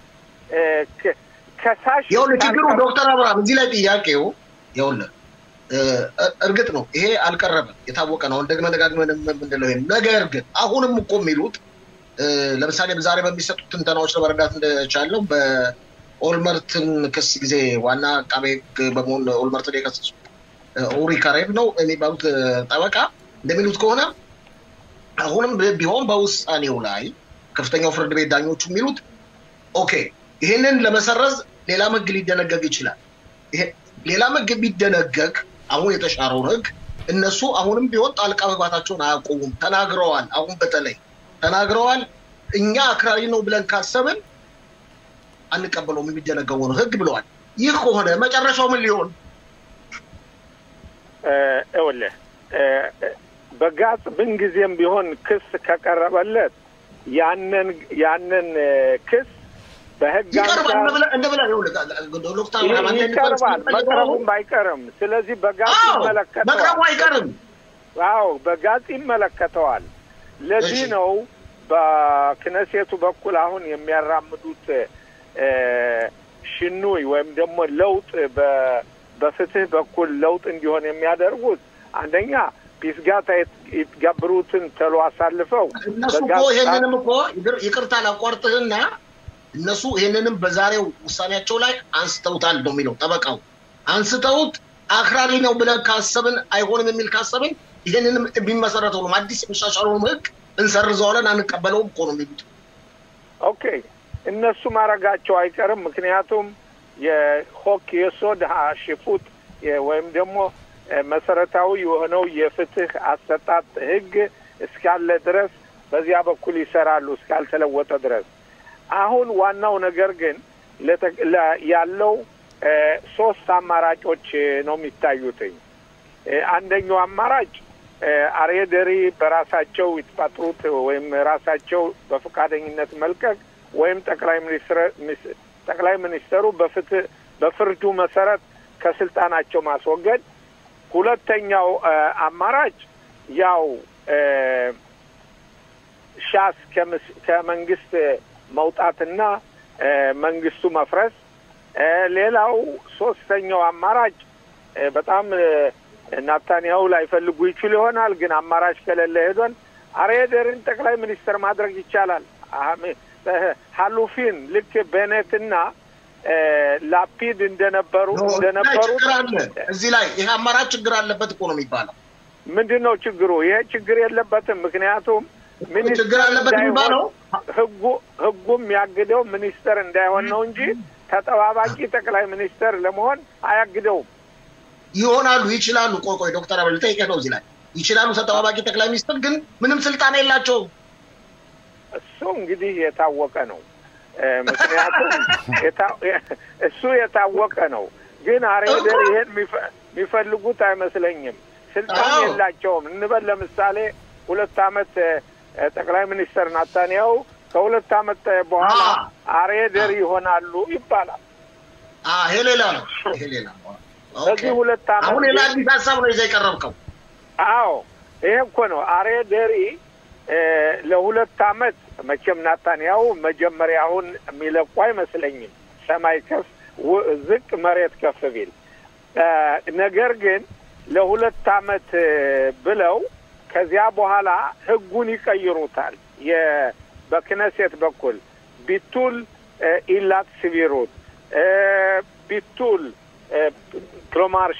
ከሳሽ ይኸውልህ ችግሩ ዶክተር አብርሃም እዚህ ላይ ጥያቄው ይኸውልህ እርግጥ ነው ይሄ አልቀረበም፣ የታወቀ ነው። ደግመን ደጋግመን የምንለው ይሄን ነገር ግን አሁንም እኮ የሚሉት ለምሳሌ ዛሬ በሚሰጡት ትንተናዎች ለመረዳት እንደቻለው በኦልመርትን ክስ ጊዜ ዋና አቃቤ ሕግ በመሆን ኦልመርትን የከሰሱ ኡሪ ካሬብ ነው የሚባሉት ጠበቃ እንደሚሉት ከሆነ አሁንም ቢሆን በውሳኔው ላይ ከፍተኛው ፍርድ ቤት ዳኞቹ የሚሉት ኦኬ ይህንን ለመሰረዝ ሌላ ሕግ ሊደነገግ ይችላል። ሌላ ሕግ ቢደነገግ አሁን የተሻረውን ሕግ እነሱ አሁንም ቢሆን ጣልቃ መግባታቸውን አያቆሙም። ተናግረዋል። አሁን በተለይ ተናግረዋል። እኛ አክራሪ ነው ብለን ካሰብን አንቀበለውም የሚደነገገውን ሕግ ብለዋል። ይህ ከሆነ መጨረሻው ምን ሊሆን ይኸውልህ በጋጽ ምንጊዜም ቢሆን ክስ ከቀረበለት ያንን ያንን ክስ በህግ ይቀርባል እንደብለህ ይቀርባል። መቅረቡም አይቀርም። ስለዚህ በጋጽ ይመለከተዋል። መቅረቡ አይቀርም። አዎ በጋጽ ይመለከተዋል። ለዚህ ነው በክነሴቱ በኩል አሁን የሚያራምዱት ሽኑይ ወይም ደግሞ ለውጥ በፍትህ በኩል ለውጥ እንዲሆን የሚያደርጉት አንደኛ ፒስጋታ የተጋብሩትን ተሎ አሳልፈው እነሱ እኮ ይሄንንም እኮ ይቅርታ ላቋርጥህና እነሱ ይሄንንም በዛሬው ውሳኔያቸው ላይ አንስተውታል ነው የሚለው ጠበቃው። አንስተውት አክራሪ ነው ብለን ካሰብን አይሆንም የሚል ካሰብን ይሄንንም የሚመሰረተው አዲስ የሚሻሻለውን ህግ እንሰርዘዋለን አንቀበለውም እኮ ነው የሚሉት። ኦኬ እነሱ ማድረጋቸው አይቀርም። ምክንያቱም የሆክ የሶድ ሽፉት ወይም ደግሞ መሰረታዊ የሆነው የፍትህ አሰጣጥ ህግ እስካለ ድረስ በዚያ በኩል ይሰራሉ እስካልተለወጠ ድረስ። አሁን ዋናው ነገር ግን ያለው ሶስት አማራጮች ነው የሚታዩትኝ። አንደኛው አማራጭ አሬደሪ በራሳቸው ይትፓጥሩት ወይም ራሳቸው በፈቃደኝነት መልቀቅ ወይም ጠቅላይ ሚኒስትር ጠቅላይ ሚኒስተሩ በፍትህ በፍርዱ መሰረት ከስልጣናቸው ማስወገድ። ሁለተኛው አማራጭ ያው ሻስ ከመንግስት መውጣትና መንግስቱ መፍረስ። ሌላው ሶስተኛው አማራጭ በጣም ናታንያሁ ላይፈልጉ ይችሉ ይሆናል፣ ግን አማራጭ ከሌለ ሄዶን አሬደርን ጠቅላይ ሚኒስትር ማድረግ ይቻላል። ሀሉፊን ልክ ቤኔትና ላፒድ እንደነበሩ እንደነበሩ እዚህ ላይ ይሄ አማራጭ ችግር አለበት እኮ ነው የሚባለው። ምንድን ነው ችግሩ? ይሄ ችግር የለበትም። ምክንያቱም ችግር አለበት የሚባለው ህጉ ህጉም ያግደው ሚኒስተር እንዳይሆን ነው እንጂ ተጠባባቂ ጠቅላይ ሚኒስተር ለመሆን አያግደውም። ይሆናሉ፣ ይችላሉ። ቆይ ቆይ ዶክተር አበል ልጠይቅህ ነው እዚህ ላይ ይችላሉ። ተጠባባቂ ጠቅላይ ሚኒስትር ግን ምንም ስልጣን የላቸውም። እሱ እንግዲህ የታወቀ ነው። ምክንያቱም እሱ የታወቀ ነው። ግን አሬደር ይሄን የሚፈልጉት አይመስለኝም። ስልጣን የላቸውም እንበል ለምሳሌ ሁለት አመት ጠቅላይ ሚኒስትር ናታንያሁ ከሁለት አመት በኋላ አሬደር ይሆናሉ ይባላል። ይሄ ሌላ ነው። ይሄ ሌላ ነው። በዚህ ሁለት አመት አሁን ሌላ አዲስ ሀሳብ ነው ይዘህ የቀረብከው። አዎ ይሄ እኮ ነው አሬደሪ ለሁለት አመት መቼም ናታንያሁ መጀመሪያውን የሚለቁ አይመስለኝም። ሰማይ ከፍ ዝቅ መሬት ከፍ ቢል ነገር ግን ለሁለት አመት ብለው ከዚያ በኋላ ህጉን ይቀይሩታል። በክነሴት በኩል ቢቱል ኢላት ስቢሩት ቢቱል ክሎማርሽ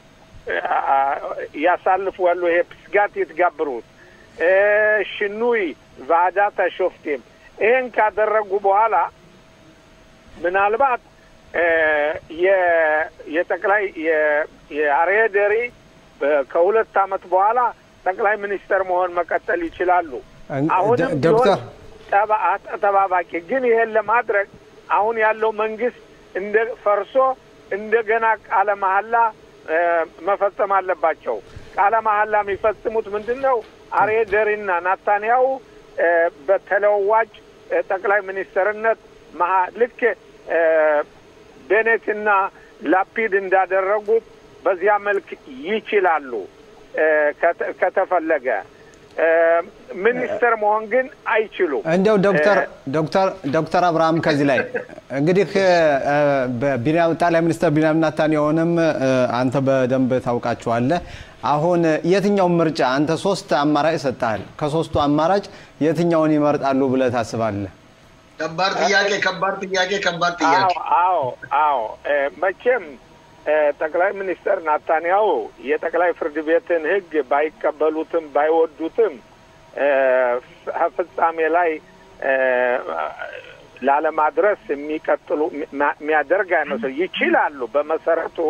ያሳልፉ ያሉ ይሄ ፕስጋት ይትጋብሩት ሽኑይ ቫዳታ ሾፍቴም ይሄን ካደረጉ በኋላ ምናልባት የጠቅላይ የአርየ ደሪ ከሁለት አመት በኋላ ጠቅላይ ሚኒስተር መሆን መቀጠል ይችላሉ። አሁንም ቢሆን ተጠባባቂ ግን ይሄን ለማድረግ አሁን ያለው መንግስት እንደ ፈርሶ እንደገና ቃለ መሀላ መፈጸም አለባቸው። ቃለ መሀላ የሚፈጽሙት ምንድን ነው? አርየ ደሪና ናታንያው በተለዋጭ ጠቅላይ ሚኒስትርነት ልክ ቤኔትና ላፒድ እንዳደረጉት በዚያ መልክ ይችላሉ ከተፈለገ። ሚኒስትር መሆን ግን አይችሉም። እንዲያው ዶክተር ዶክተር ዶክተር አብርሃም ከዚህ ላይ እንግዲህ በቢንያም ጠቅላይ ሚኒስትር ቢንያም ኔታንያሁንም አንተ በደንብ ታውቃቸዋለህ። አሁን የትኛውን ምርጫ አንተ ሶስት አማራጭ ሰጥተሃል። ከሶስቱ አማራጭ የትኛውን ይመርጣሉ ብለህ ታስባለህ? ከባድ ጥያቄ፣ ከባድ ጥያቄ፣ ከባድ ጥያቄ። አዎ አዎ፣ መቼም ጠቅላይ ሚኒስትር ናታንያሁ የጠቅላይ ፍርድ ቤትን ሕግ ባይቀበሉትም ባይወዱትም ፍጻሜ ላይ ላለማድረስ የሚቀጥሉ የሚያደርግ አይመስል ይችላሉ። በመሰረቱ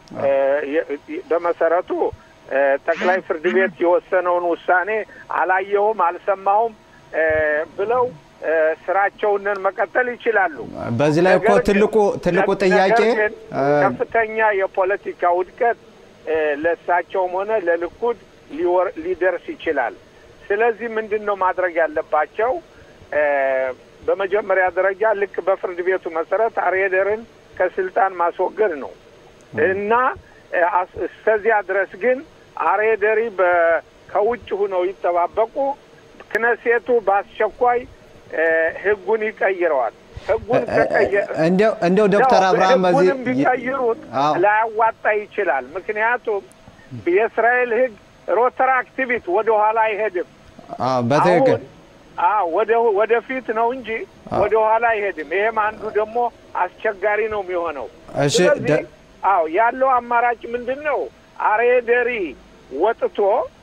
በመሰረቱ ጠቅላይ ፍርድ ቤት የወሰነውን ውሳኔ አላየሁም፣ አልሰማሁም ብለው ስራቸውንን መቀጠል ይችላሉ። በዚህ ላይ እኮ ትልቁ ትልቁ ጥያቄ ከፍተኛ የፖለቲካ ውድቀት ለእሳቸውም ሆነ ለልኩድ ሊደርስ ይችላል። ስለዚህ ምንድን ነው ማድረግ ያለባቸው? በመጀመሪያ ደረጃ ልክ በፍርድ ቤቱ መሰረት አርየደርን ከስልጣን ማስወገድ ነው እና እስከዚያ ድረስ ግን አርየደሪ ከውጭ ሁነው ይጠባበቁ። ክነሴቱ በአስቸኳይ ህጉን ይቀይረዋል። ህጉን እንዲያው ዶክተር አብርሃም በዚህ ህጉንም ቢቀይሩት ላያዋጣ ይችላል። ምክንያቱም የእስራኤል ህግ ሮተራክቲቪት ወደ ኋላ አይሄድም። በትክክል ወደ ወደፊት ነው እንጂ ወደ ኋላ አይሄድም። ይሄም አንዱ ደግሞ አስቸጋሪ ነው የሚሆነው። ስለዚህ አዎ ያለው አማራጭ ምንድን ነው? አሬደሪ ወጥቶ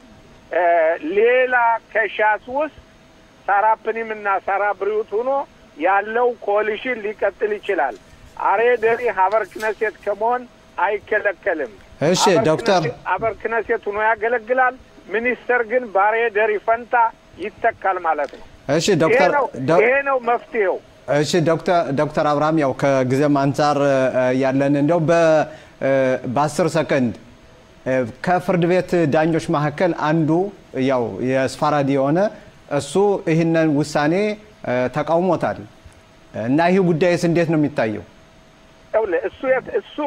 ሌላ ከሻስ ውስጥ ሳራ ፕኒም እና ሳራ ብሪዩት ሆኖ ያለው ኮሊሽን ሊቀጥል ይችላል። አሬ ደሪ ሀበር ክነሴት ከመሆን አይከለከልም። እሺ ዶክተር ሀበር ክነሴት ሆኖ ያገለግላል። ሚኒስተር ግን በአሬ ደሪ ፈንታ ይተካል ማለት ነው። እሺ ዶክተር ይሄ ነው መፍትሄው። እሺ ዶክተር ዶክተር አብርሃም ያው ከጊዜም አንጻር ያለን እንዲያው በአስር ሰከንድ ከፍርድ ቤት ዳኞች መካከል አንዱ ያው የስፋራዲ የሆነ እሱ ይህንን ውሳኔ ተቃውሞታል እና ይህ ጉዳይስ እንዴት ነው የሚታየው? እሱ እሱ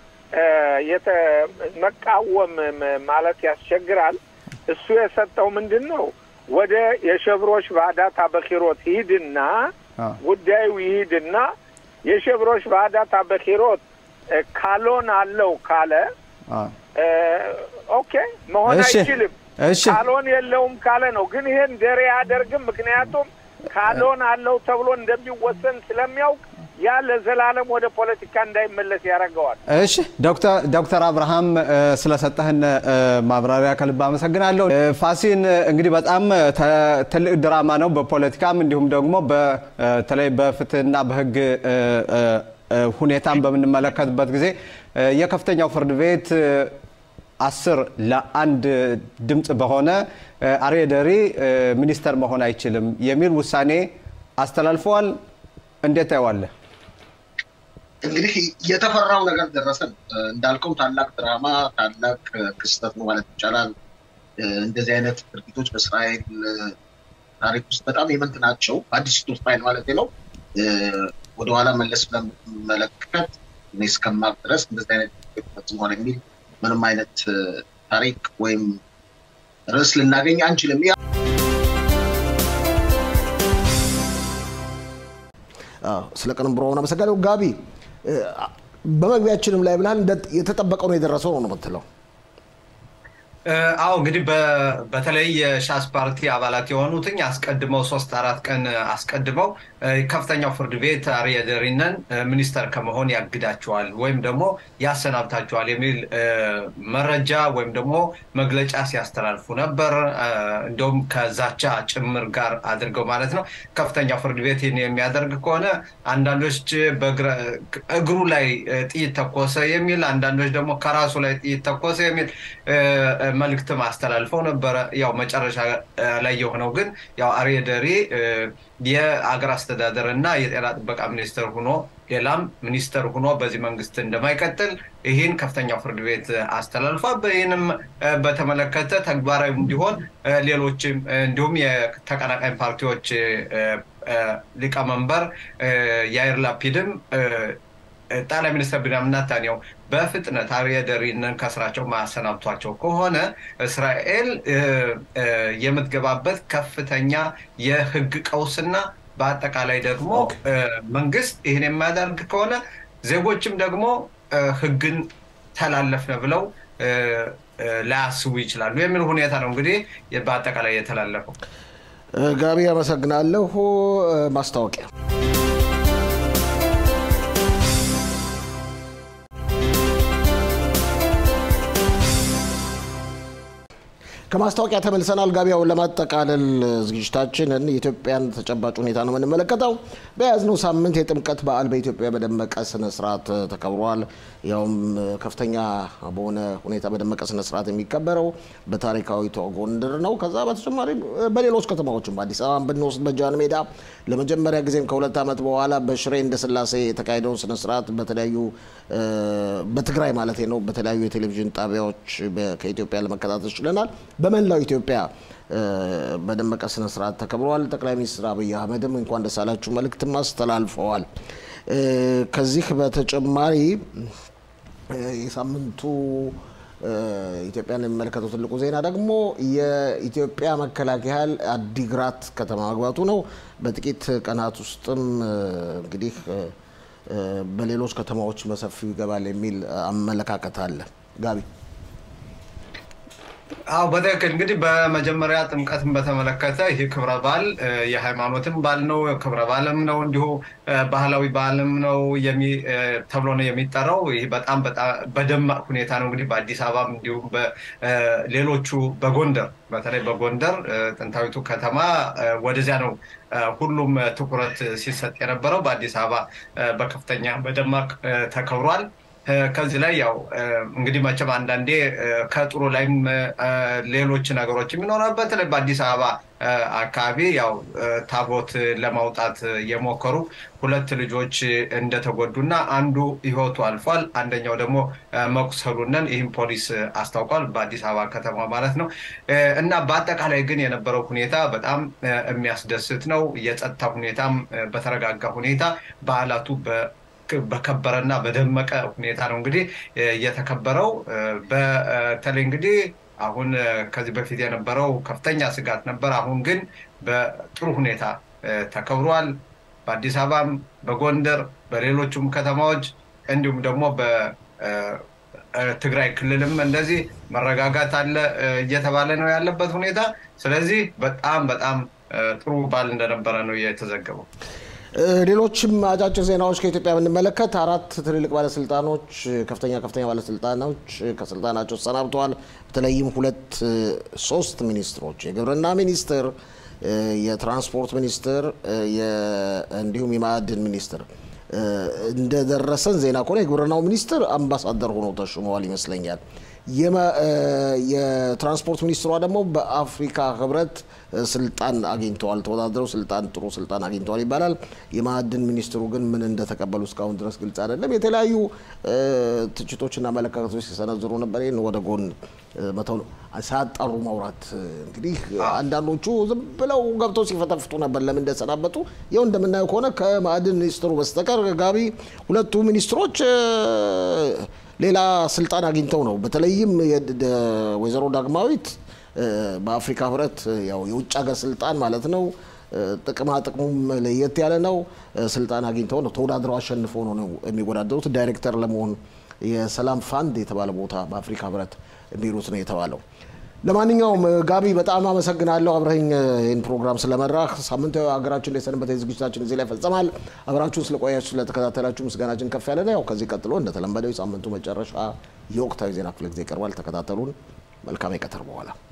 መቃወም ማለት ያስቸግራል። እሱ የሰጠው ምንድን ነው? ወደ የሸብሮች ባዳታ በኪሮት ይሂድና ጉዳዩ ይሂድና የሸብሮች ባዳታ በኪሮት ካሎን አለው ካለ ኦኬ መሆን አይችልም። ካሎን የለውም ካለ ነው። ግን ይሄን ደሬ አያደርግም። ምክንያቱም ካሎን አለው ተብሎ እንደሚወሰን ስለሚያውቅ ያ ለዘላለም ወደ ፖለቲካ እንዳይመለስ ያደርገዋል። እሺ ዶክተር አብርሃም ስለሰጠህን ማብራሪያ ከልብ አመሰግናለሁ። ፋሲን እንግዲህ በጣም ትልቅ ድራማ ነው፣ በፖለቲካም እንዲሁም ደግሞ በተለይ በፍትህና በህግ ሁኔታን በምንመለከትበት ጊዜ የከፍተኛው ፍርድ ቤት አስር ለአንድ ድምፅ በሆነ አርየ ደሪ ሚኒስተር መሆን አይችልም የሚል ውሳኔ አስተላልፈዋል። እንዴት ታየዋለህ? እንግዲህ የተፈራው ነገር ደረሰን። እንዳልከው ታላቅ ድራማ፣ ታላቅ ክስተት ነው ማለት ይቻላል። እንደዚህ አይነት ድርጊቶች በእስራኤል ታሪክ ውስጥ በጣም የመንት ናቸው። አዲስቱ እስራኤል ማለት ነው። ወደኋላ መለስ ብለመለከት እኔ እስከማቅ ድረስ እንደዚህ አይነት ፈጽሟል የሚል ምንም አይነት ታሪክ ወይም ርዕስ ልናገኝ አንችልም። ስለ ቅንብሮ አመሰግናለሁ። ጋቢ በመግቢያችንም ላይ ብልሃል የተጠበቀው ነው የደረሰው ነው የምትለው? አዎ እንግዲህ በተለይ የሻስ ፓርቲ አባላት የሆኑትኝ አስቀድመው ሶስት አራት ቀን አስቀድመው ከፍተኛው ፍርድ ቤት አርየ ደሪነን ሚኒስተር ከመሆን ያግዳቸዋል ወይም ደግሞ ያሰናብታቸዋል የሚል መረጃ ወይም ደግሞ መግለጫ ሲያስተላልፉ ነበር። እንደውም ከዛቻ ጭምር ጋር አድርገው ማለት ነው። ከፍተኛው ፍርድ ቤት ይህን የሚያደርግ ከሆነ አንዳንዶች እግሩ ላይ ጥይት ተኮሰ የሚል፣ አንዳንዶች ደግሞ ከራሱ ላይ ጥይት ተኮሰ የሚል መልእክትም አስተላልፈው ነበረ። ያው መጨረሻ ላይ የሆነው ግን ያው አርየ ደሪ የአገር አስተዳደር እና የጤና ጥበቃ ሚኒስትር ሆኖ ሌላም ሚኒስትር ሆኖ በዚህ መንግስት እንደማይቀጥል ይህን ከፍተኛው ፍርድ ቤት አስተላልፏል። ይህንም በተመለከተ ተግባራዊ እንዲሆን ሌሎችም እንዲሁም የተቀናቃኝ ፓርቲዎች ሊቀመንበር ያይር ላፒድም ጠቅላይ ሚኒስትር ቢንያሚን ኔታንያሁ በፍጥነት አርየ ደሪንን ከስራቸው ማሰናብቷቸው ከሆነ እስራኤል የምትገባበት ከፍተኛ የህግ ቀውስና በአጠቃላይ ደግሞ መንግስት ይህን የማያደርግ ከሆነ ዜጎችም ደግሞ ህግን ተላለፍነ ብለው ላያስቡ ይችላሉ የሚል ሁኔታ ነው እንግዲህ በአጠቃላይ የተላለፈው። ጋቢ አመሰግናለሁ። ማስታወቂያ ከማስታወቂያ ተመልሰናል። ጋቢያውን ለማጠቃለል ዝግጅታችንን የኢትዮጵያን ተጨባጭ ሁኔታ ነው የምንመለከተው። በያዝነው ሳምንት የጥምቀት በዓል በኢትዮጵያ በደመቀ ስነ ስርዓት ተከብሯል። ያውም ከፍተኛ በሆነ ሁኔታ በደመቀ ስነ ስርዓት የሚከበረው በታሪካዊቷ ጎንደር ነው። ከዛ በተጨማሪ በሌሎች ከተማዎችም በአዲስ አበባ ብንወስድ በጃን ሜዳ ለመጀመሪያ ጊዜም ከሁለት ዓመት በኋላ በሽሬ እንደ ስላሴ የተካሄደውን ስነ ስርዓት በተለያዩ በትግራይ ማለት ነው በተለያዩ የቴሌቪዥን ጣቢያዎች ከኢትዮጵያ ለመከታተል ችለናል። በመላው ኢትዮጵያ በደመቀ ስነ ስርዓት ተከብረዋል። ጠቅላይ ሚኒስትር አብይ አህመድም እንኳን ደስ አላችሁ መልእክትም አስተላልፈዋል። ከዚህ በተጨማሪ የሳምንቱ ኢትዮጵያን የሚመለከተው ትልቁ ዜና ደግሞ የኢትዮጵያ መከላከያ ኃይል አዲግራት ከተማ መግባቱ ነው። በጥቂት ቀናት ውስጥም እንግዲህ በሌሎች ከተማዎች በሰፊው ይገባል የሚል አመለካከት አለ። ጋቢ አዎ በትክክል እንግዲህ በመጀመሪያ ጥምቀትን በተመለከተ ይህ ክብረ በዓል የሃይማኖትም በዓል ነው፣ ክብረ በዓልም ነው፣ እንዲሁ ባህላዊ በዓልም ነው ተብሎ ነው የሚጠራው። ይህ በጣም በደማቅ ሁኔታ ነው እንግዲህ በአዲስ አበባም እንዲሁም ሌሎቹ በጎንደር በተለይ በጎንደር ጥንታዊቱ ከተማ ወደዚያ ነው ሁሉም ትኩረት ሲሰጥ የነበረው። በአዲስ አበባ በከፍተኛ በደማቅ ተከብሯል። ከዚህ ላይ ያው እንግዲህ መቼም አንዳንዴ ከጥሩ ላይም ሌሎች ነገሮች የሚኖራል። በተለይ በአዲስ አበባ አካባቢ ያው ታቦት ለማውጣት የሞከሩ ሁለት ልጆች እንደተጎዱና አንዱ ሕይወቱ አልፏል። አንደኛው ደግሞ መቁሰሉንን ይህም ፖሊስ አስታውቋል። በአዲስ አበባ ከተማ ማለት ነው። እና በአጠቃላይ ግን የነበረው ሁኔታ በጣም የሚያስደስት ነው። የጸጥታ ሁኔታም በተረጋጋ ሁኔታ በዓላቱ በከበረና በደመቀ ሁኔታ ነው እንግዲህ የተከበረው። በተለይ እንግዲህ አሁን ከዚህ በፊት የነበረው ከፍተኛ ስጋት ነበር። አሁን ግን በጥሩ ሁኔታ ተከብሯል። በአዲስ አበባም፣ በጎንደር፣ በሌሎቹም ከተማዎች እንዲሁም ደግሞ በትግራይ ክልልም እንደዚህ መረጋጋት አለ እየተባለ ነው ያለበት ሁኔታ። ስለዚህ በጣም በጣም ጥሩ በዓል እንደነበረ ነው የተዘገበው። ሌሎችም አጫጭር ዜናዎች ከኢትዮጵያ ብንመለከት አራት ትልልቅ ባለስልጣኖች ከፍተኛ ከፍተኛ ባለስልጣኖች ከስልጣናቸው ተሰናብተዋል። በተለይም ሁለት ሶስት ሚኒስትሮች የግብርና ሚኒስትር፣ የትራንስፖርት ሚኒስትር እንዲሁም የማዕድን ሚኒስትር እንደደረሰን ዜና ከሆነ የግብርናው ሚኒስትር አምባሳደር ሆነው ተሹመዋል ይመስለኛል። የትራንስፖርት ሚኒስትሯ ደግሞ በአፍሪካ ህብረት ስልጣን አግኝተዋል። ተወዳድረው ስልጣን ጥሩ ስልጣን አግኝተዋል ይባላል። የማዕድን ሚኒስትሩ ግን ምን እንደተቀበሉ እስካሁን ድረስ ግልጽ አይደለም። የተለያዩ ትችቶችና አመለካከቶች ሲሰነዝሩ ነበር። ይህን ወደ ጎን መተው ነው፣ ሳያጣሩ ማውራት። እንግዲህ አንዳንዶቹ ዝም ብለው ገብተው ሲፈተፍቱ ነበር ለምን እንደተሰናበቱ። ይኸው እንደምናየው ከሆነ ከማዕድን ሚኒስትሩ በስተቀር ጋቢ ሁለቱ ሚኒስትሮች ሌላ ስልጣን አግኝተው ነው። በተለይም ወይዘሮ ዳግማዊት በአፍሪካ ህብረት ያው የውጭ ሀገር ስልጣን ማለት ነው። ጥቅማ ጥቅሙም ለየት ያለ ነው። ስልጣን አግኝተው ነው ተወዳድረው አሸንፈው ነው የሚወዳደሩት ዳይሬክተር ለመሆን የሰላም ፋንድ የተባለ ቦታ በአፍሪካ ህብረት የሚሉት ነው የተባለው። ለማንኛውም ጋቢ በጣም አመሰግናለሁ አብረኝ ይህን ፕሮግራም ስለመራህ። ሳምንታዊ ሀገራችን ላይ ሰንበት ዝግጅታችን እዚህ ላይ ፈጸማል። አብራችሁን ስለቆያችሁ ስለተከታተላችሁ ምስጋናችን ከፍ ያለ ነው። ያው ከዚህ ቀጥሎ እንደተለመደው የሳምንቱ መጨረሻ የወቅታዊ ዜና ክፍለ ጊዜ ይቀርባል። ተከታተሉን። መልካም የቀትር በኋላ